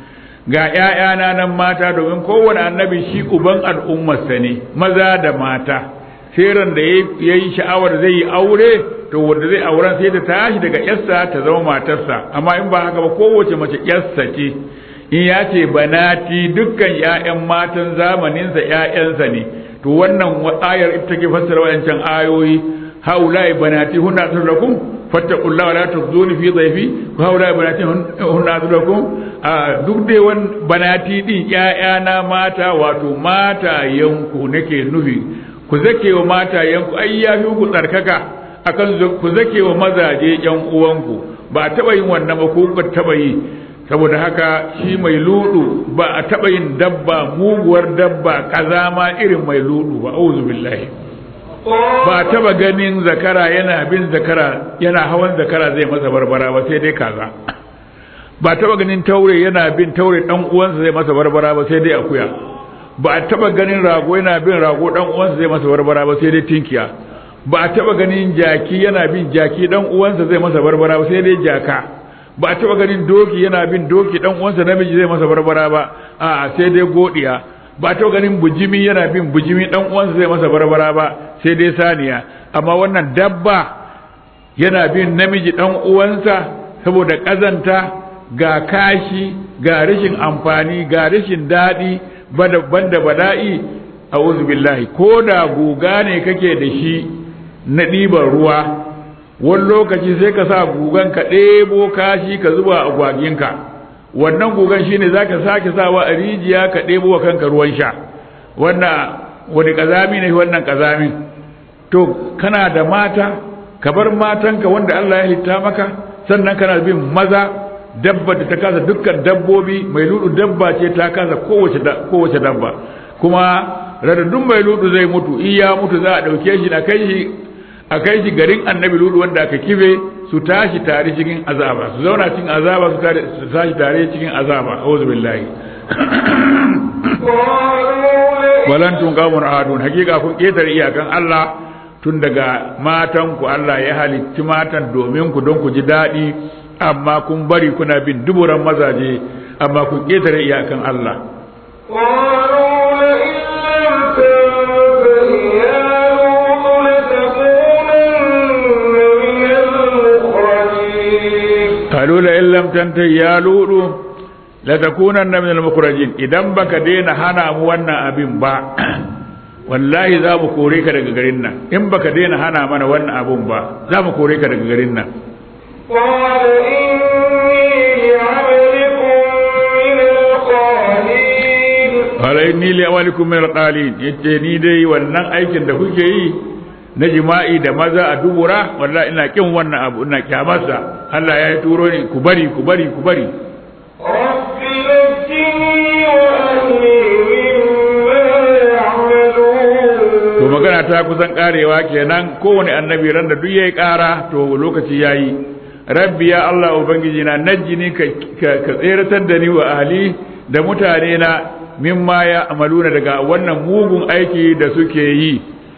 ga ‘ya'yana nan mata domin kowane annabi shi uban al'ummarsa ne maza da mata ran da ya yi sha'awar zai yi aure to wanda zai auren sai ta tashi daga yarsa ta zama matarsa amma in ba haka ba kowace mace yarsa ce in ya ce banati dukkan ‘ya'yan matan zamaninsa ‘ya'yansa ne to wannan ayar ita ke fassara wayancan ayoyi haulai banati hunna lakum fattaqullaha wa la tukhzuni fi dhayfi wa haulai banati hunna lakum duk dai wan banati din ‘ya'yana mata wato mata yanku nake nufi ku zake wa mata yanku ai yafi ku tsarkaka akan ku zake wa mazaje yan uwanku ba taba yin wannan ba ko ku taba yi saboda haka shi mai ludu ba a taɓa yin dabba muguwar dabba kazama irin mai ludu ba auzu billahi ba a taɓa ganin zakara yana bin zakara yana hawan zakara zai masa barbara ba sai dai kaza ba a taɓa ganin taure yana bin taure dan uwansa zai masa barbara ba sai dai akuya ba a taɓa ganin rago yana bin rago dan uwansa zai masa barbara ba sai dai tinkiya ba a taɓa ganin jaki yana bin jaki dan uwansa zai masa barbara ba sai dai jaka ba a taba ganin doki yana bin doki dan uwansa namiji zai masa barbara ba a sai dai godiya ba a taba ganin bujimi yana bin bujimi dan uwansa zai masa barbara ba sai dai saniya amma wannan dabba yana bin namiji dan uwansa saboda kazanta ga kashi ga rashin amfani ga rashin daɗi banda bada'i a'udhu billahi ko da guga ne kake da shi na ɗiban ruwa wani lokaci sai ka sa gugan ka ɗebo kashi ka zuba a gwaginka wannan gugan shine za ka sake sawa a rijiya ka ɗebo wa kanka ruwan sha wannan wani ƙazami ne wannan ƙazamin to kana da mata ka bar matanka wanda Allah ya halitta maka sannan kana bin maza dabba da ta kasa dukkan dabbobi mai ludu dabba ce ta kasa kowace dabba kuma radadun mai ludu zai mutu in ya mutu za a ɗauke shi na kai shi a kai shi garin annabi ludu wanda aka kibe su tashi tare cikin azaba su zauna cikin azaba su tashi tare cikin azaba auzu billahi walan tun qawmun ahadun hakika kun ketare iyakan Allah tun daga matan ku Allah ya halicci matan domin ku don ku ji daɗi amma kun bari kuna bin duburan mazaje amma kun ketare iyakan Allah قالوا لئن لم تنته يا لوط لتكونن من المخرجين idan baka daina hana mu wannan abin ba wallahi za mu kore ka daga garin nan in baka daina hana mana wannan abun ba za mu kore ka daga garin nan قال إني لأولكم من القالين yace ni dai wannan aikin da kuke yi na jima'i da maza a dubura wallahi ina kin wannan abu ina kyamarsa Allah ya yi turo ni ku bari ku bari ku bari to magana ta kusan karewa kenan kowane annabi ran da duk yayi kara to lokaci yayi rabbi ya Allah ubangiji na najjini ka ka tseratar da ni wa ahli da mutane na mimma ya amaluna daga wannan mugun aiki da suke yi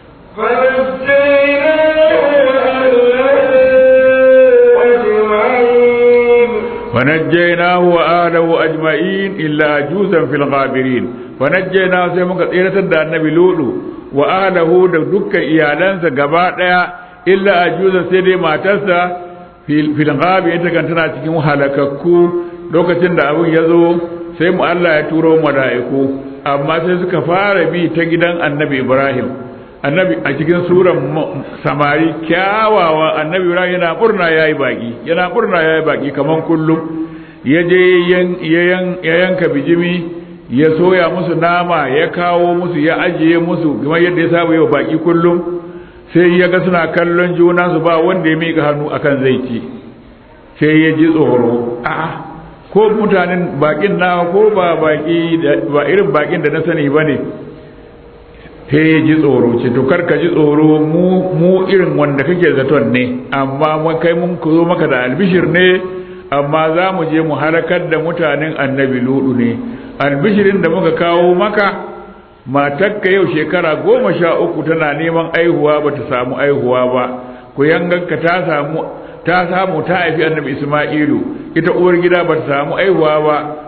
ونجيناه وآله أجمعين إلا عجوزا في الغابرين ونجيناه سيما كثيرة دا النبي لولو وآله دا دكا إيالانسا قباطا إلا عجوزا سيدي ما تسا في الغابر إنت كانت تناتكي محلككو lokacin da abin ya zo sai mu Allah ya turo mala'iku amma sai suka fara bi ta gidan annabi Ibrahim annabi a cikin suran samari kyawawa annabi ibrahim yana murna yayi baki yana murna yayi baki kaman kullum ya je ya yanka bijimi ya soya musu nama ya kawo musu ya ajiye musu kamar yadda ya saba yau baki kullum sai ya ga suna kallon juna su ba wanda ya miƙa hannu akan zai ci sai ya ji tsoro a'a ko mutanen bakin na ko ba baki ba irin bakin da na sani bane sai ya ji tsoro ce to kar ka ji tsoro mu mu irin wanda kake zaton ne amma mun kai mun zo maka da albishir ne amma za mu je mu halakar da mutanen annabi ludu ne albishirin da muka kawo maka matakka yau shekara goma sha uku tana neman aihuwa ba ta samu aihuwa ba ku yanganka ta samu ta samu ta haifi annabi isma'ilu ita uwar gida ba ta samu aihuwa ba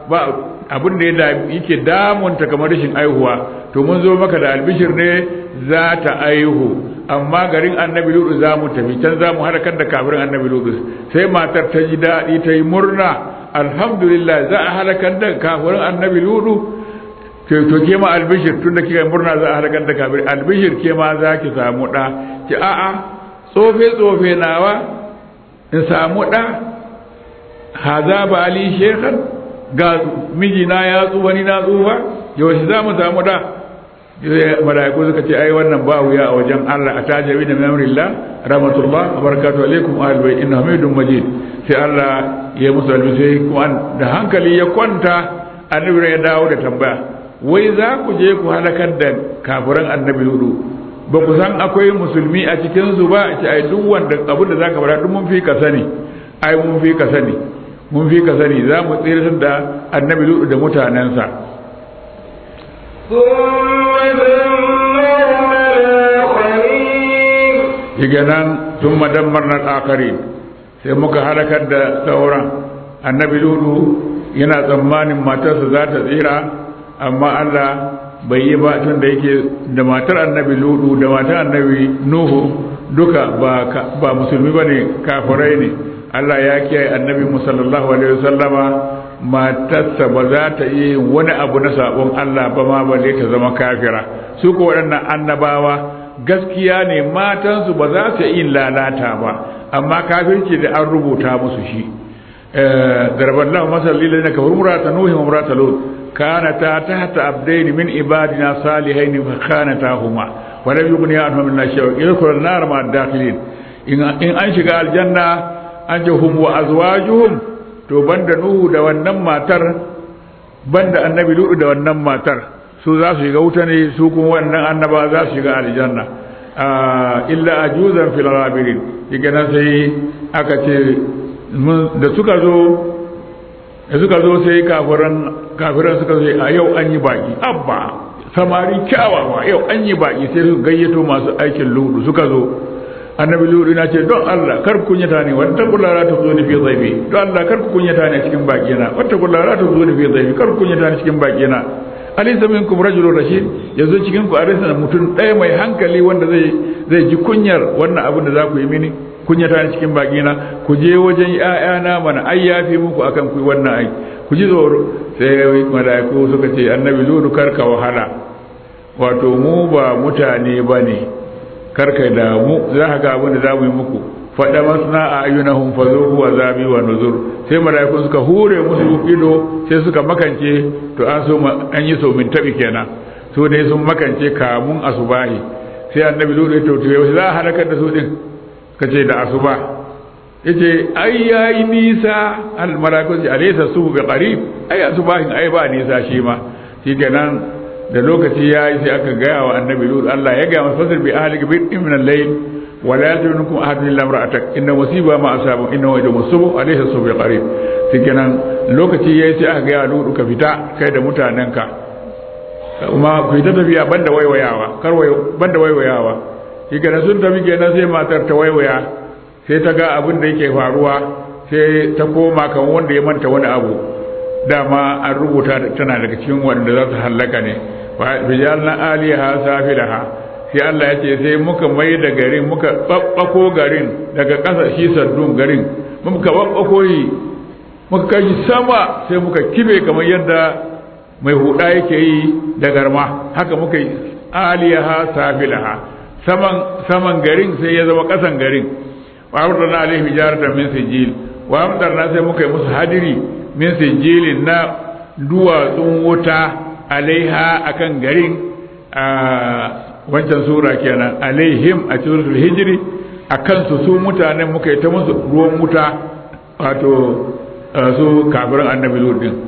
ba abin da yake damunta kamar rashin aihuwa to mun zo maka da albishir ne za ta aihu amma garin annabi ludu za mu tafi can za mu halakar da kafirin annabi ludu sai matar ta ji daɗi ta yi murna alhamdulillah za a halakar da kafirin annabi ludu to ke ma albishir tun da kika yi murna za a halakar da kafirin albishir ke ma za ki samu ɗa ki a'a tsofe tsofe nawa in samu ɗa haza ba ali shekar ga mijina ya tsufa ni na tsufa yaushe za mu samu ɗa mala'iku suka ce ai wannan ba wuya a wajen Allah a tajabi da memrillah rahmatullah wa barakatuhu alaikum ahlul bayt inna hamidum majid sai Allah ya musu albisai kuma da hankali ya kwanta annabi ya dawo da tambaya wai za ku je ku halakar da kafiran annabi hudu ba ku san akwai musulmi a cikin su ba ce ai duk wanda abin da zaka fara duk mun fi ka sani ai mun fi ka sani mun fi ka sani za mu tsira da annabi hudu da mutanensa Diga nan sun madammar na ƙakari sai muka halakar da sauran annabi ludu yana tsammanin matarsa za ta tsira amma Allah bai yi ba tun da yake da matar annabi ludu da matar annabi nuhu duka ba musulmi ba ne kafirai ne Allah ya kiyaye annabi musallallahu alaihi wasallama matarsa ba za ta yi wani abu na sabon Allah ba ma balle ta zama kafira su ko waɗannan annabawa gaskiya ne matansu ba za su yi lalata ba amma kafirci da an rubuta musu shi darban lahu masal lil ladina kafaru murata nuhi wa murata lut kanata tahta abdaini min ibadina salihain fa khanatahuma wa lam yughni anhum min shay'in yadkhulun nar ma dakhilin in an shiga aljanna an jahum wa azwajuhum to banda nuhu da wannan matar banda annabi lutu da wannan matar su za su shiga wuta ne su kuma wannan annaba za su shiga aljanna illa ajuzan fil rabirin diga nan sai aka ce da suka zo da suka zo sai kafiran kafiran suka zo a yau an yi baki abba samari kyawawa yau an yi baki sai su gayyato masu aikin lutu suka zo annabi lulu na ce don Allah kar ku kunyata ne wata kullara ta zo ni fi zaibi don Allah kar ku kunyata ne cikin baki na wata kullara ta zo ni fi zaibi kar ku kunyata ne cikin baki na alaysa minkum rajulun rashid yanzu cikin ku arisa mutum ɗaya mai hankali wanda zai zai ji kunyar wannan abin da za ku yi mini kunyata ne cikin baki na ku je wajen ƴaƴana mana ai yafi muku akan ku wannan ai ku ji tsoro sai malaiku suka ce annabi lulu kar ka wahala wato mu ba mutane bane karka damu za ka ga abin da za mu yi muku faɗa masna a ayyunahum fa zuhu wa zabi wa nuzur sai mala'ikun suka hure musu ido sai suka makance to an so an yi so min tabi kenan su ne sun makance kamun asubahi sai annabi lulu ya to yau za a halakar da su din kace da asuba yace ai yayi nisa al mala'ikun ji alaysa subu bi qarib ai asubahin ai ba nisa shi ma shikenan da lokaci ya yi sai aka gaya wa annabi lut Allah ya gaya masa fasir bi ahli bi min al-layl wa la yatrunukum ahadun illa imra'atak inna musiba ma asabu inna wa yawm subu alayhi subu qarib shikenan lokaci yayi sai aka gaya lut ka fita kai da mutanenka kuma ku yi ta tafiya banda waiwayawa kar banda waiwayawa shikenan sun tafi kenan sai matar ta waiwaya sai ta ga abin da yake faruwa sai ta koma kan wanda ya manta wani abu dama an rubuta tana daga cikin wanda za su hallaka ne rijalna aliha safilaha sai Allah ya ce sai muka mai da garin muka babbako garin daga ƙasa shi saddun garin muka babbako yi muka kai sama sai muka kibe kamar yadda mai huda yake yi da garma haka muka yi aliha safilaha saman saman garin sai ya zama ƙasan garin wa amtarna alaihi hijaratan min sijil wa amtarna sai muka yi musu hadiri min sijilin na duwatsun wuta alaiha akan garin a wancan sura kenan alaihim a suratul hijri akan su su mutanen muka yi ta musu ruwan wuta wato su kafirin annabi lut din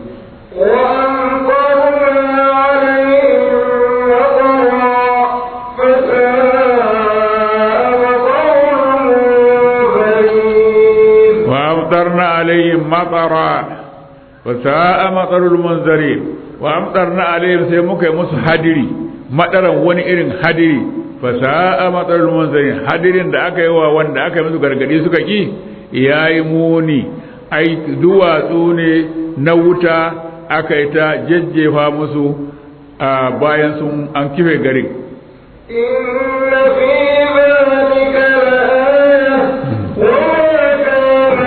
وأمطرنا عليهم مطرا وساء مطر المنذرين وأمطرنا عليهم sai muka yi musu hadiri madaran wani irin hadiri fasa'a matsarul munzirin hadirin da aka yi wa wanda aka yi musu gargadi suka ki yayi muni ai duwatsu ne na wuta aka yi ta jejjefa musu a bayan sun an kife garin إن في ذلك لآية وما كان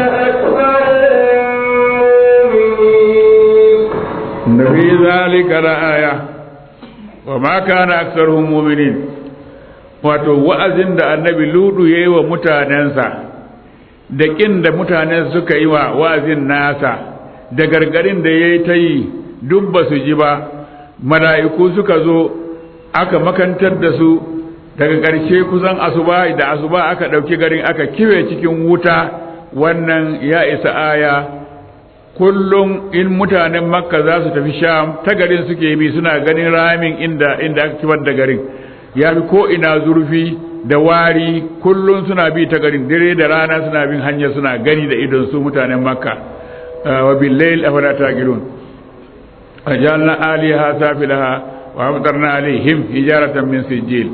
أكثرهم مؤمنين inna fi zalika la'aya wa ma kana aktsaruhum mu'minin wato wa'azin da annabi ludu yayi wa mutanensa da kin da mutanen suka yi wa wa'azin nasa da gargarin da yayi ta yi duk ba su ji ba mala'iku suka zo aka makantar da su daga ƙarshe kusan asuba da asuba aka ɗauki garin aka kiwe cikin wuta wannan ya isa aya kullum in mutanen makka za su tafi sham ta garin suke bi suna ganin ramin inda inda aka kibar da garin ya fi ko ina zurfi da wari kullum suna bi ta garin dare da rana suna bin hanya suna gani da idon su mutanen makka wa billayl afala taqilun ajalna aliha safilaha wa amtarna alaihim hijaratan min sijil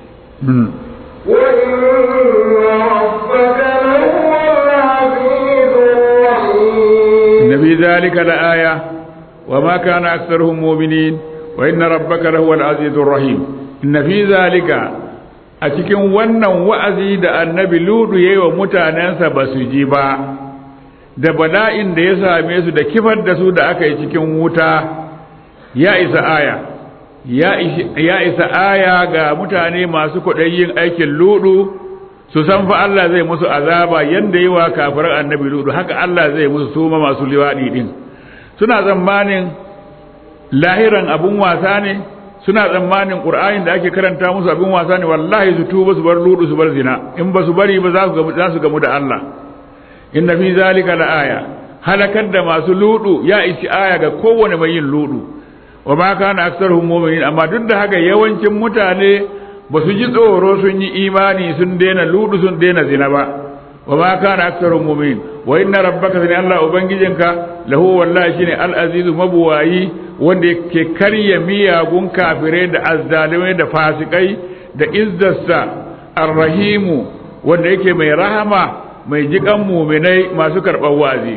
وإن ربك لهو العزيز الرحيم إن في ذلك لآية وما كان أكثرهم مؤمنين وإن ربك لهو العزيز الرحيم إن في ذلك a cikin wannan wa'azi da annabi ludu ya yi wa mutanensa ba su ji ba da bala'in da ya same su da kifar da su da aka yi cikin wuta ya isa aya ya isa aya ga mutane masu kwaɗayin aikin ludu su san fa Allah zai musu azaba yanda yi wa kafirar annabi ludu haka Allah zai musu suma masu liwaɗi ɗin suna tsammanin lahiran abun wasa ne suna tsammanin ƙur'anin da ake karanta musu abin wasa ne wallahi su tuba su bar ludu su bar zina in ba su bari ba za su gamu da Allah inna fi zalika la aya halakar da masu ludu ya isi aya ga kowane mai yin ludu wa ma kana aktsaruhum mu'minin amma duk da haka yawancin mutane ba su ji tsoro sun yi imani sun daina ludu sun daina zina ba wa ma kana aktsaruhum mu'minin wa inna rabbaka sani Allah ubangijinka lahu wallahi shine al-azizu mabuwayi wanda yake karya miyagun kafirai da azzalimai da fasikai da izzarsa arrahimu wanda yake mai rahama mai jikan muminai masu karɓar wazi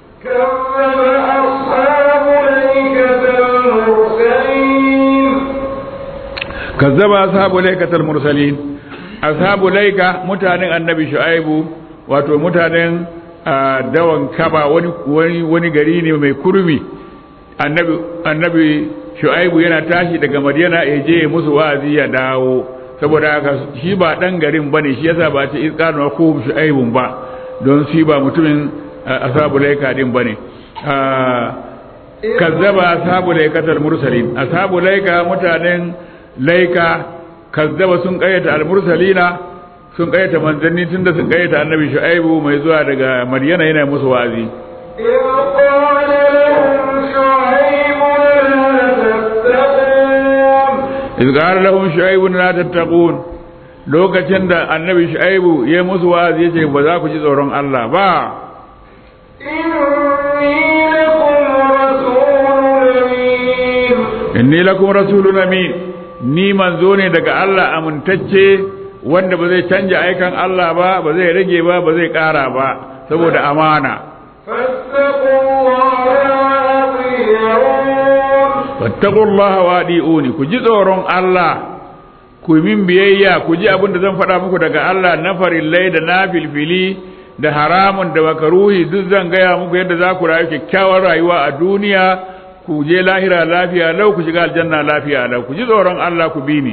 كذب أصحاب kazzaba ashabu الأيكة المرسلين laikatal mursalin ashabu laika mutanen annabi shu'aibu wato mutanen ah, dawan kaba wani wani wani gari ne mai kurmi annabi annabi shu'aibu yana tashi daga madina ya je musu wa'azi ya dawo saboda haka shi ba dan garin bane shi yasa ba ce izqanu ko shu'aibun ba don shi ba mutumin ah, ashabu laika din bane Ah, kazzaba ashabu laikatal mursalin ashabu laika mutanen laika kazzaba sun kayyata al-mursalina sun kayyata manzanni tunda sun kayyata annabi shu'aibu mai zuwa daga maryana yana musu wa'azi إذ قال لهم شعيب لا تتقون iz qala lahum shu'aibu la tattaqun lokacin da annabi shu'aibu ya musu wa'azi yace ba za ku ji tsoron Allah ba إني لكم رسول أمين inni lakum rasulun amin ni manzo ne daga Allah amintacce wanda ba zai canja aikan Allah ba ba zai rage ba ba zai kara ba saboda amana فاتقوا الله وأطيعون fattaqullaha wa adi'uni ku ji tsoron Allah ku yi min biyayya ku ji abin da zan faɗa muku daga Allah na farillai da na filfili da haramun da makaruhi duk zan gaya muku yadda za ku rayu kyakkyawar rayuwa a duniya ku je lahira lafiya lau ku shiga aljanna lafiya lau ku ji tsoron Allah ku bi ni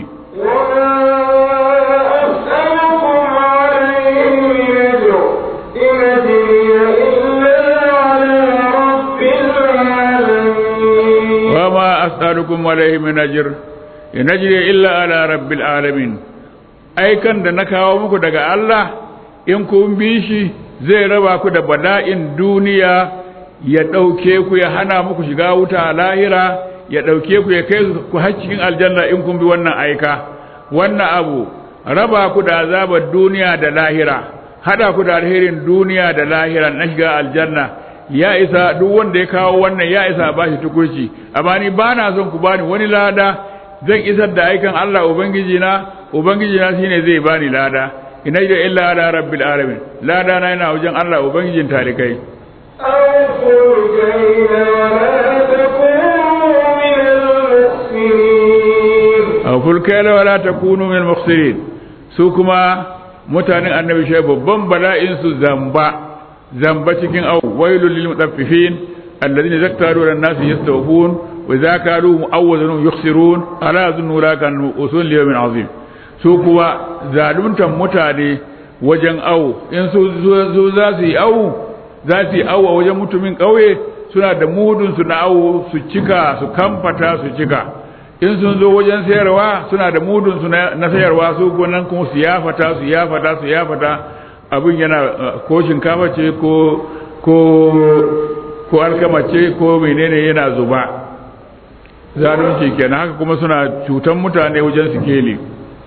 وما أسألكم عليه من أجر wa ma as'alukum alaihi min ajr إن أجري إلا على رب العالمين in ajri illa ala rabbil alamin aikan da na kawo muku daga Allah in kun bi shi zai raba ku da bala'in duniya ya ɗauke ku ya hana muku shiga wuta a lahira ya ɗauke ku ya kai ku har cikin aljanna in kun bi wannan aika wannan abu raba ku da azabar duniya da lahira hada ku da alherin duniya da lahira na shiga aljanna ya isa duk wanda ya kawo wannan ya isa ba shi tukurci amma ni ba na son ku bani wani lada zan isar da aikan Allah ubangiji na ubangiji na shine zai bani lada ina da illa ala rabbil alamin lada na yana wajen Allah ubangijin talikai أوفوا الكيل ولا تكونوا kaila wala takunu min mukhsirin su kuma mutanen annabi shi babban bala'in su zamba zamba cikin au wailul lil mutaffifin alladhina zaktaru lan nas yastawfun wa idza kalu mu'awwadun yukhsirun ala yazunnu la kan usul yawmin azim su kuwa zaluntan mutane wajen au in su za su yi au za su yi au a wajen mutumin ƙauye suna da mudun su na au su cika su kamfata su cika in sun zo wajen sayarwa suna da mudun su na sayarwa su gonan kuma su yafata su yafata su yafata abin yana ko shinkafa ce ko ko ko alkama ce ko menene yana zuba zalunci kenan haka kuma suna cutan mutane wajen sikeli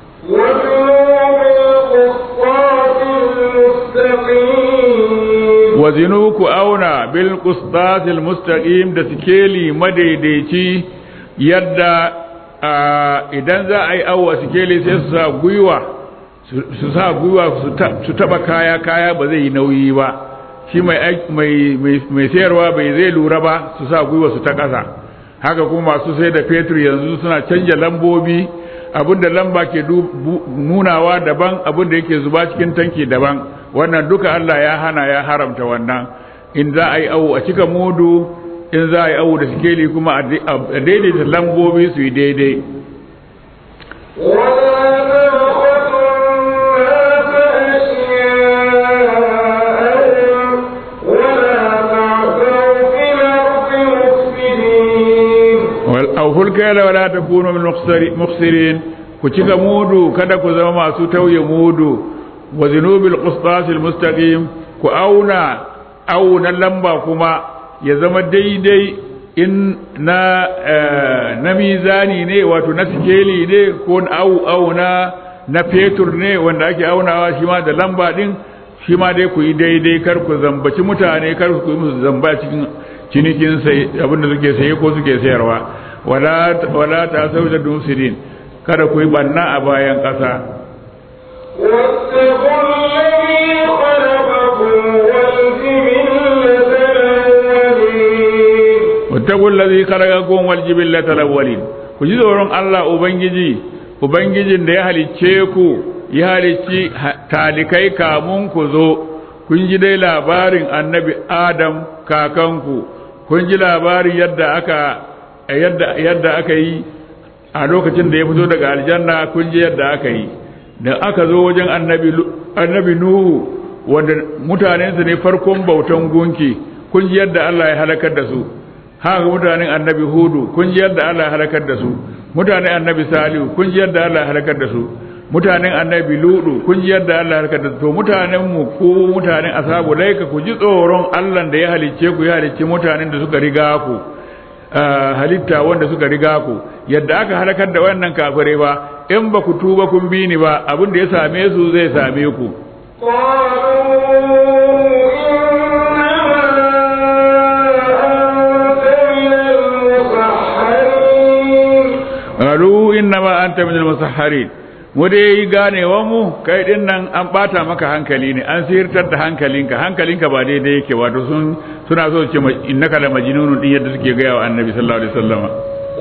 wazinu ku auna bil qistasil mustaqim da sikeli madaidaici yadda idan za a yi awa sikeli sai su sa gwiwa su sa gwiwa su taba kaya kaya ba zai yi nauyi ba shi mai sayarwa bai zai lura ba su sa gwiwa su ta ƙasa haka kuma masu sai da fetur yanzu suna canja lambobi abinda lamba ke nunawa daban abinda yake zuba cikin tanki daban wannan duka Allah ya hana ya haramta wannan in za a yi awu a cika mudu in za a yi awu da sikeli kuma a daidaita lambobi su yi daidai auful kaila wala takunu min mukhsirin ku cika mudu kada ku zama masu tauye mudu wa zinubil qistasil mustaqim ku auna auna lamba kuma ya zama daidai in na na mizani ne wato na sikeli ne ko au auna na fetur ne wanda ake aunawa shi ma da lamba din shi ma dai ku yi daidai kar ku zambaci mutane kar ku yi musu zamba cikin cinikin sai abinda suke saye ko suke sayarwa wala wala ta sauda dusirin kada ku yi banna a bayan ƙasa wattaqul ladhi khalaqakum wal jibillata al-awwalin ku ji tsoron Allah ubangiji ubangijin da ya halicce ku ya halicci talikai kamun ku zo kun ji dai labarin annabi Adam kakanku kun ji labarin yadda aka yadda yadda aka yi a lokacin da ya fito daga aljanna kun ji yadda aka yi da aka zo wajen annabi annabi nuhu wanda mutanensa ne farkon bautan gunki kun ji yadda Allah ya halakar da su haka mutanen annabi hudu kun ji yadda Allah ya halakar da su mutanen annabi salihu kun ji yadda Allah ya halakar da su mutanen annabi ludu kun ji yadda Allah ya halakar da su to mutanen mu ko mutanen ashabu laika ku ji tsoron Allah da ya halicce ku ya halicce mutanen da suka riga ku halitta wanda suka riga ku yadda aka halakar da wannan kafirai ba in ba ku tuba kun bi ni ba abin da ya same su zai same ku qalu innama anta minal musahharin mu dai ganewa mu kai din nan an bata maka hankali ne an sirtar da hankalinka hankalinka ba daidai yake wato sun suna so ce innaka la majnunun din yadda suke gaya wa annabi sallallahu alaihi wasallama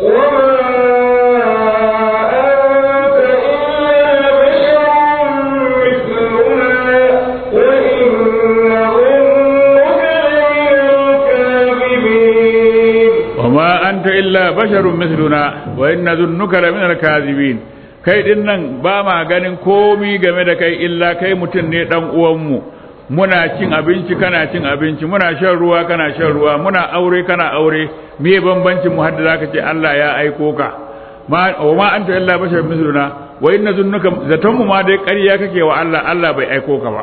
وما أنت إلا بشر مثلنا وإن ظنك لمن الكاذبين kai din nan ba ma ganin komi game da kai illa kai mutum ne dan uwanmu muna cin abinci kana cin abinci muna shan ruwa kana shan ruwa muna aure kana aure me bambancin mu hadda zaka ce Allah ya aiko ka ma wa ma anta illa bashar misluna wa inna zunnuka zaton mu ma dai ƙarya kake wa Allah Allah bai aiko ka ba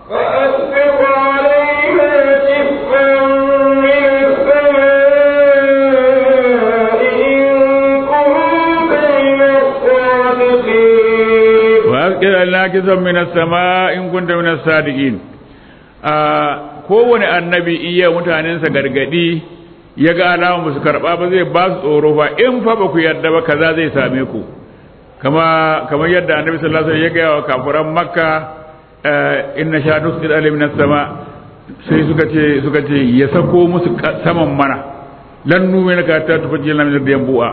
وأسقط علينا كسفا من السماء إن كنت من الصادقين kowane annabi iya mutanensa gargadi ya ga alamun ba su karɓa ba zai ba su tsoro ba in fa ba ku yarda ba kaza zai same ku kama kamar yadda annabi sallallahu alaihi wasallam ya ga wa kafiran makka inna sha nusqit alayhi minas sama sai suka ce suka ce ya sako musu saman mana lan nume na ka ta tufaji lana min da bu'a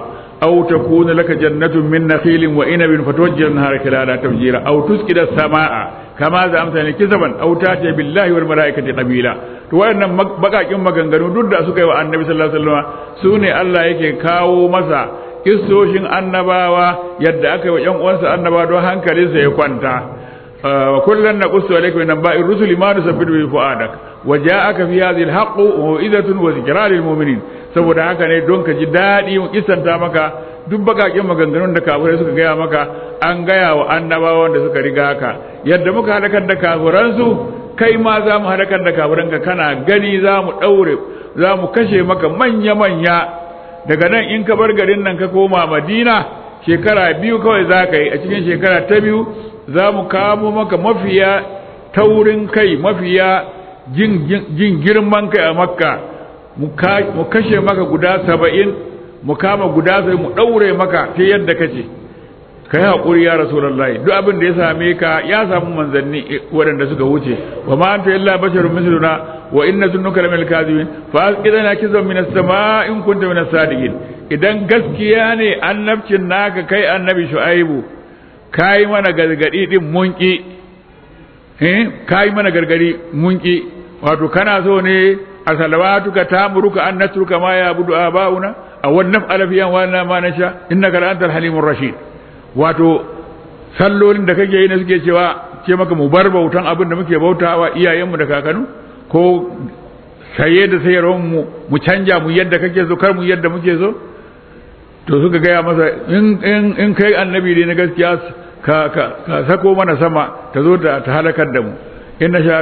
أو تكون لك جنة من نخيل وإنب فتوجه النهار خلالها تفجيرا أو تسقط السماء كما زعمت يعني كسبا أو تاتي بالله والملائكة قبيلا to wayannan bakakin maganganu duk da suka yi wa annabi sallallahu alaihi wasallam su ne Allah yake kawo masa kissoshin annabawa yadda aka yi wa ƴan uwansa annabawa don hankalinsa ya kwanta wa kullun naqussu alayka min anba'i rusuli ma nusabbitu bi fu'adak wa ja'aka fi hadhihi al-haqqu wa mau'izatun wa dhikra lil mu'minin saboda haka ne don ka ji daɗi mu kisanta maka duk bakakin maganganun da kafirai suka gaya maka an gaya wa annabawan da suka riga ka yadda muka halakar da kafiransu kai ma za mu halakar da kafiranka kana gani za mu ɗaure za mu kashe maka manya-manya daga nan in ka bar garin nan ka koma madina shekara biyu kawai za ka yi a cikin shekara ta biyu za mu kamo maka mafiya taurin kai mafiya jin girman kai a makka mu kashe maka guda saba'in mu kama guda sai mu ɗaure maka ta yadda kace ka yi haƙuri ya rasulallahi duk abin da ya same ka ya samu manzanni waɗanda suka wuce wa ma anta illa basharun misluna wa inna zunnuka laminal kadhibin fa asqidana kizan min as-sama' in kunta min as-sadiqin idan gaskiya ne annabcin naka kai annabi shu'aibu kai mana gargadi din munki eh kai mana gargadi munki wato kana so ne a salawatuka tamuruka an natruka ma ya budu abauna a wannan alafiyan wannan ma nasha innaka la antal halimur rashid wato sallolin da kake yi ne suke cewa ce maka mu bar bautan abin da muke bautawa iyayenmu da kakanu ko saye da sayarwar mu mu canja mu yadda kake so kar mu yadda muke so to suka gaya masa in in in kai annabi ne na gaskiya ka ka ka sako mana sama ta zo ta ta halakar da mu inna sha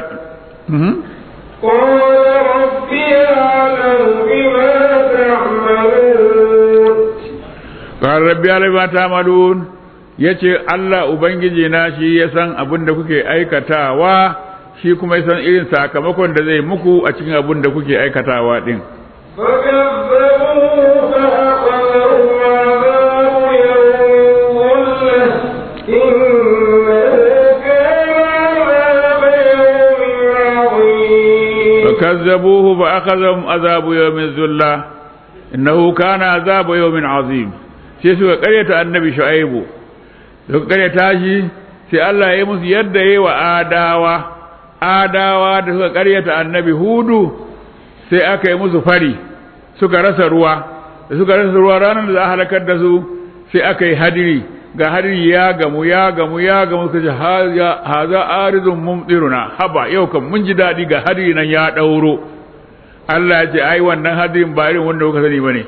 قال ربي أعلم بما تعملون قال ربي أعلم بما تعملون yace Allah ubangiji na shi ya san abin da kuke aikatawa shi kuma ya san irin sakamakon da zai muku a cikin abin da kuke aikatawa din فكذبوه فأخذهم عذاب يوم فكذبوه فأخذهم عذاب يوم الظلة إنه كان عذاب يوم عظيم الذلة إنه كان عذاب يوم عظيم sai suka karyata annabi shu'aibu suka karyata shi sai Allah ya yi musu yadda ya yi wa adawa adawa da suka karyata annabi hudu sai aka yi musu fari suka rasa ruwa da suka rasa ruwa ranar da za a halakar da su sai aka yi hadiri ga hadiri ya gamu ya gamu ya gamu suka ce haza arizun mumtiruna haba yau kan mun ji daɗi ga hadiri nan ya ɗauro Allah ya ce ai wannan hadirin ba irin wanda kuka sani bane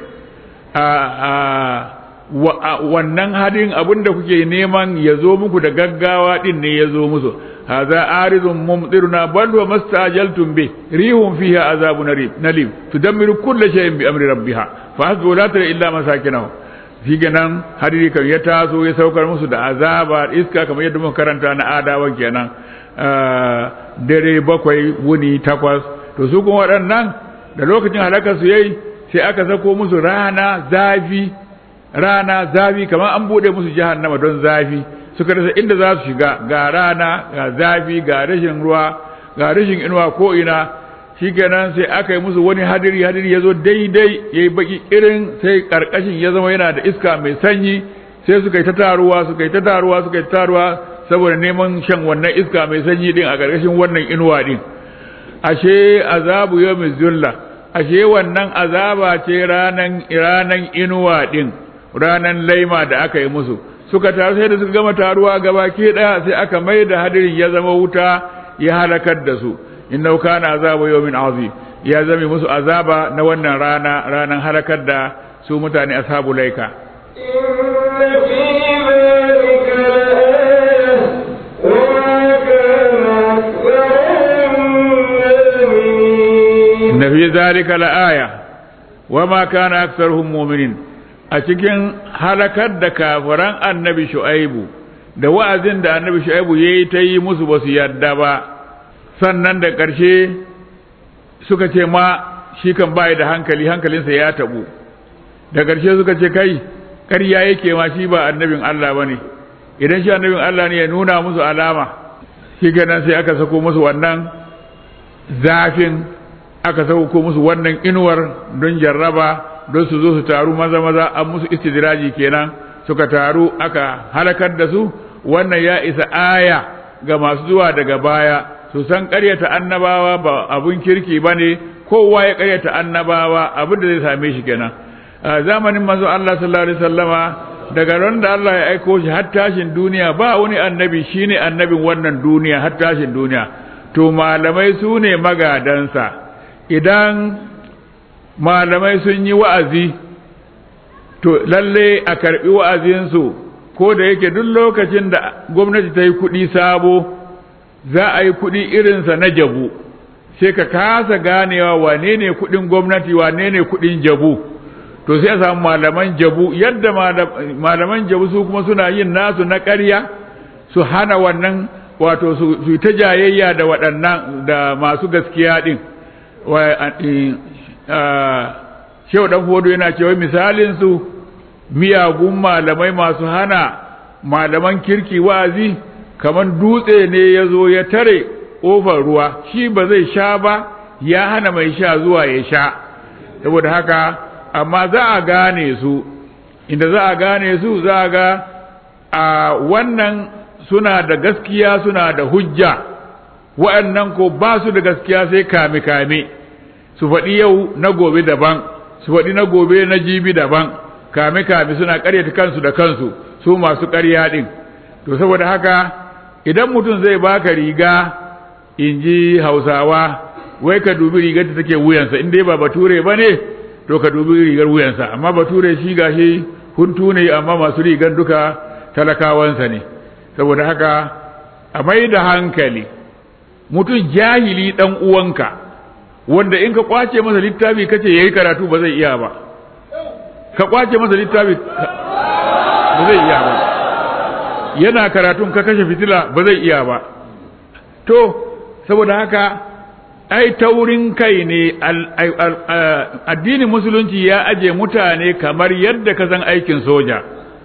a wannan hadin abin da kuke neman ya zo muku da gaggawa din ne ya zo musu haza arizun mumtiruna bal wa mastajaltum bi rihum fiha azabun nalim tudammiru kulli shay'in bi amri rabbiha fa hasbu la tara illa masakinahu nan hadiri kan ya taso ya saukar musu da azaba iska kamar yadda muka karanta na adawa kenan dare bakwai wuni takwas to su kuma waɗannan da lokacin halakar su yayi sai aka sako musu rana zafi rana zafi kamar an bude musu jahannama don zafi suka rasa inda za su shiga ga rana ga zafi ga rashin ruwa ga rashin inuwa ko ina shikenan sai aka yi musu wani hadiri hadiri ya zo daidai ya yi baki irin sai karkashin ya zama yana da iska mai sanyi sai suka yi ta taruwa suka yi ta taruwa suka yi ta taruwa saboda neman shan wannan iska mai sanyi din a karkashin wannan inuwa din ashe azabu yawmin zulla ashe wannan azaba ce ranan ranan inuwa din ranan laima da aka yi musu suka taru sai da suka gama taruwa gaba ke daya sai aka mai da hadirin ya zama wuta ya halakar da su innahu kana azabu yawmin azim ya zame musu azaba na wannan rana ranan halakar da su mutane ashabu laika إن في ذلك لآية وما كان أكثرهم مؤمنين inna fi zalika la'aya wa ma kana aktharuhum mu'minin a cikin halakar da kafiran annabi shu'aibu da wa'azin da annabi shu'aibu yayi ta yi musu basu yadda ba sannan da ƙarshe suka ce ma shi kan bai da hankali hankalinsa ya tabu da ƙarshe suka ce kai ƙarya yake ma shi ba annabin Allah bane idan shi annabin Allah ne ya nuna musu alama shi kenan sai aka sako musu wannan zafin aka sauko musu wannan inuwar don jarraba don su zo su taru maza maza an musu istidraji kenan suka taru aka halakar da su wannan ya isa aya ga masu zuwa daga baya su san ƙaryata annabawa ba abun kirki ba ne kowa ya ƙaryata annabawa abin da zai same shi kenan a zamanin manzo Allah sallallahu alaihi wasallama daga ran da Allah ya aiko shi har tashin duniya ba wani annabi shine annabin wannan duniya har tashin duniya to malamai su ne magadansa idan malamai sun yi wa'azi to lalle a karbi wa'azinsu ko da yake duk lokacin da gwamnati ta yi kuɗi sabo za a yi kuɗi irinsa na jabu sai ka kasa ganewa wane ne kuɗin gwamnati wane ne kuɗin jabu to sai a samu malaman jabu yadda malaman jabu su kuma suna yin nasu na ƙarya su hana wannan wato su ta jayayya da waɗannan da masu gaskiya ɗin shehu ɗan fodo yana cewa misalin su miyagun malamai masu hana malaman kirki wa'azi kamar dutse ne ya zo ya tare ƙofar ruwa shi ba zai sha ba ya hana mai sha zuwa ya sha saboda haka amma za a gane su inda za a gane su za a ga a wannan suna da gaskiya suna da hujja wa'annan ko ba su da gaskiya sai kame-kame su faɗi yau na gobe daban su faɗi na gobe na jibi daban kame-kame suna ƙaryata kansu da kansu su masu ƙarya ɗin to saboda haka idan mutum zai baka riga in ji hausawa wai ka dubi rigar da take wuyansa in dai ba bature ba ne to ka dubi rigar wuyansa amma bature shi gashi huntu ne amma masu rigar duka talakawansa ne saboda haka a mai da hankali mutum jahili dan uwanka wanda in ka kwace masa littafi kace yayi karatu ba zai iya ba ka kwace masa littafi ba zai iya ba yana karatun ka kashe fitila ba zai iya ba to saboda haka ai taurin kai ne addinin musulunci ya aje mutane kamar yadda ka san aikin soja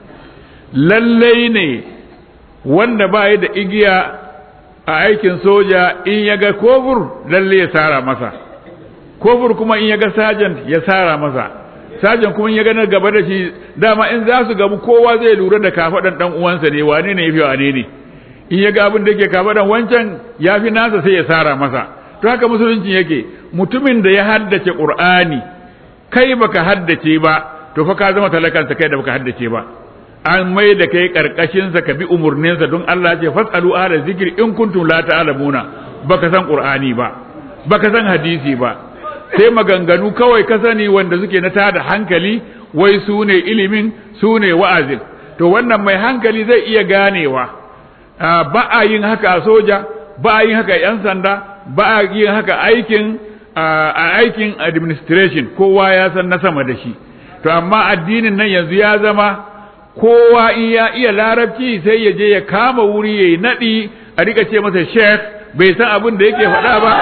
lallai ne wanda ba da igiya a aikin soja in ya ga kofur lalle ya sara masa kofur kuma in ya ga sajan ya sara masa sajan kuma in ya ga na gaba da shi dama in za su gabu kowa zai lura da kafaɗan ɗan uwansa ne wane ne ya fi wane ne in ya ga abin da yake kafaɗan wancan ya fi nasa sai ya sara masa to haka musulunci yake mutumin da ya haddace qur'ani kai baka haddace ba to fa ka zama talakansa kai da baka haddace ba an mai da kai karkashinsa ka bi umarninsa don Allah ce fasalu ahla zikri in kuntum la ta'lamuna baka san qur'ani ba baka san hadisi ba sai maganganu kawai ka sani wanda suke na tada hankali wai su ne ilimin su ne wa'azin to wannan mai hankali zai iya ganewa ba a yin haka a soja ba a yin haka yan sanda ba a yin haka aikin a aikin administration kowa ya san na sama da shi to amma addinin nan yanzu ya zama kowa in ya iya larabci sai ya je ya kama wuri ya yi naɗi a rika ce masa sheikh bai san abin da yake faɗa ba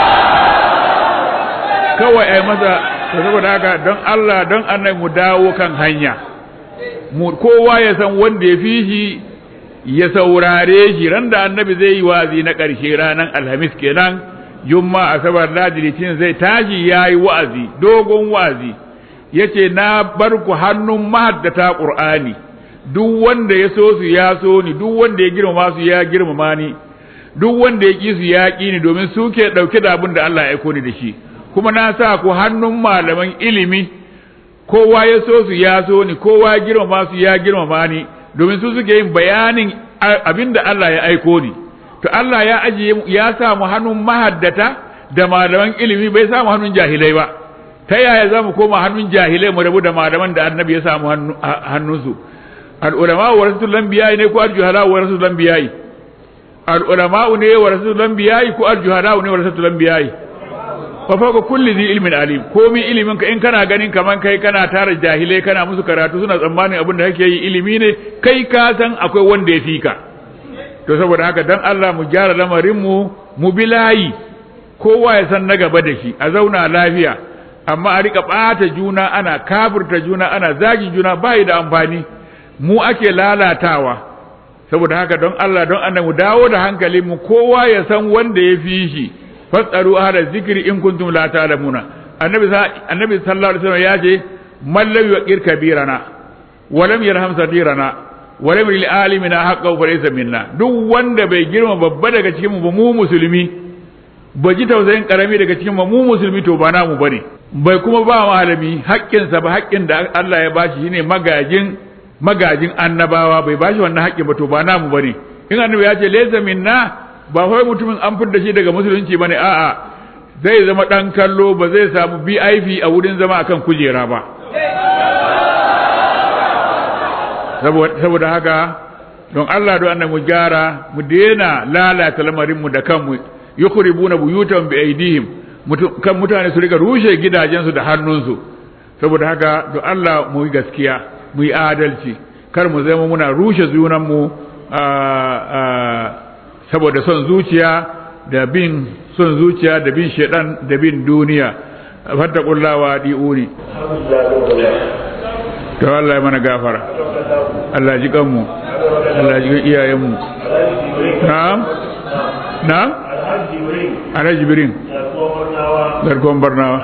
kawai ai masa saboda haka don Allah don annai mu dawo kan hanya mu kowa ya san wanda ya fi shi ya saurare shi ran da annabi zai yi wazi na ƙarshe ranar alhamis kenan jumma asabar ladi litinin zai tashi ya yi wa'azi dogon wa'azi ya ce na bar ku hannun mahaddata ƙur'ani duk wanda ya so su ya so ni duk wanda ya girmama su ya girmama ni duk wanda ya ƙi su ya ƙi ni domin su ke ɗauke da abin da Allah ya aiko ni da shi kuma na sa ku hannun malaman ilimi kowa ya so su ya so ni kowa ya girmama su ya girmama ni domin su suke yin bayanin abin da Allah ya aiko ni to Allah ya ajiye ya sa mu hannun mahaddata da malaman ilimi bai sa mu hannun jahilai ba ta yaya za mu koma hannun jahilai mu rabu da malaman da annabi ya samu hannunsu al'ulama wa rasul lambiyayi ne ko aljuhala wa rasul lambiyayi al'ulama ne wa rasul lambiyayi ko aljuhala ne wa rasul lambiyayi fa fa kulli zi ilmin alim komi ilimin ka in kana ganin kaman kai kana tara jahilai kana musu karatu suna tsammanin abin da kake yi ilimi ne kai ka san akwai wanda ya fika to saboda haka dan Allah mu gyara lamarin mu mu bilayi kowa ya san na gaba da shi a zauna lafiya amma a rika ɓata juna ana kafirta juna ana zagin juna bai da amfani mu ake lalatawa saboda haka don Allah don annabi dawo da hankalin mu kowa ya san wanda ya fi shi fasaru ahla zikri in kuntum la ta'lamuna annabi annabi sallallahu alaihi wasallam ya ce man lam yuqir kabirana wa lam yarham sadirana wa lam lil alimina haqqan fa laysa minna duk wanda bai girma babba daga cikin mu ba mu musulmi ba ji tausayin karami daga cikin mu musulmi to ba namu bane bai kuma ba malami haƙƙinsa ba haƙƙin da Allah ya bashi shine magajin magajin annabawa bai bashi wannan haƙƙin ba to ba namu bane in annabi ya ce laysa minna ba wai mutumin an fidda shi daga musulunci bane a'a zai zama dan kallo ba zai samu VIP a wurin zama akan kujera ba saboda haka don Allah don annabi mu gyara mu daina lalata lamarin mu da kanmu yukhribuna buyutan bi aidihim kan mutane su rika rushe gidajensu da hannunsu saboda haka don Allah mu yi gaskiya mu yi adalci kar mu zama muna rushe junanmu saboda son zuciya da bin son zuciya da bin shedan da bin duniya fattaqullaha di'uni to Allah ya mana gafara Allah ji kanmu Allah ji iyayenmu na'am na'am Alhaji Birin garkon barnawa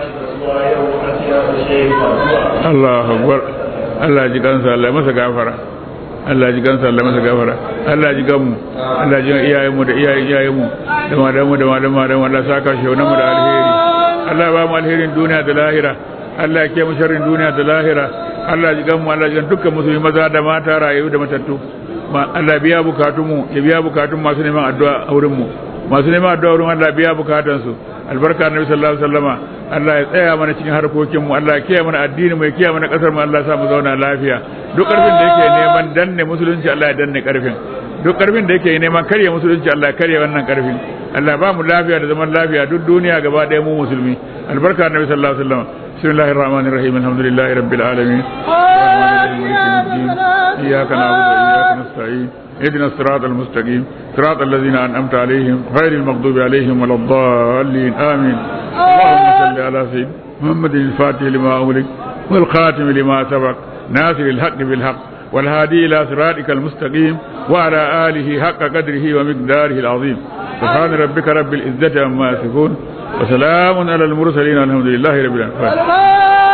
Allah akbar Allah ji kansa Allah masa gafara Allah ji kansa Allah masa gafara Allah ji ganmu Allah ji iyayenmu da iyayen iyayenmu da madamu da madamu da Allah saka shi mu da alheri Allah ba mu alherin duniya da lahira Allah ya kiyaye mu sharrin duniya da lahira Allah ji ganmu Allah ji dukkan musulmi maza da mata rayu da matattu Allah biya bukatunmu ya biya bukatun masu neman addu'a a wurin mu masu neman addu'a wurin Allah biya bukatansu albarka annabi sallallahu alaihi wasallama Allah ya tsaya mana cikin harkokin mu Allah ya kiyaye mana addini mu ya kiyaye mana kasar mu Allah ya sa mu zauna lafiya duk karfin da yake neman danne musulunci Allah ya danne karfin duk karfin da yake neman karya musulunci Allah ya karya wannan karfin Allah ba mu lafiya da zaman lafiya duk duniya gaba ɗaya mu musulmi albarka annabi sallallahu alaihi wasallama bismillahir rahmanir rahim alhamdulillahi rabbil alamin iyyaka na'budu wa iyyaka nasta'in اهدنا الصراط المستقيم صراط الذين أنعمت عليهم غير المغضوب عليهم ولا الضالين آمين اللهم صل على سيدنا محمد الفاتح لما أغلق والخاتم لما سبق ناصر الحق بالحق والهادي إلى صراطك المستقيم وعلى آله حق قدره ومقداره العظيم سبحان ربك رب العزة عما يصفون وسلام على المرسلين والحمد لله رب العالمين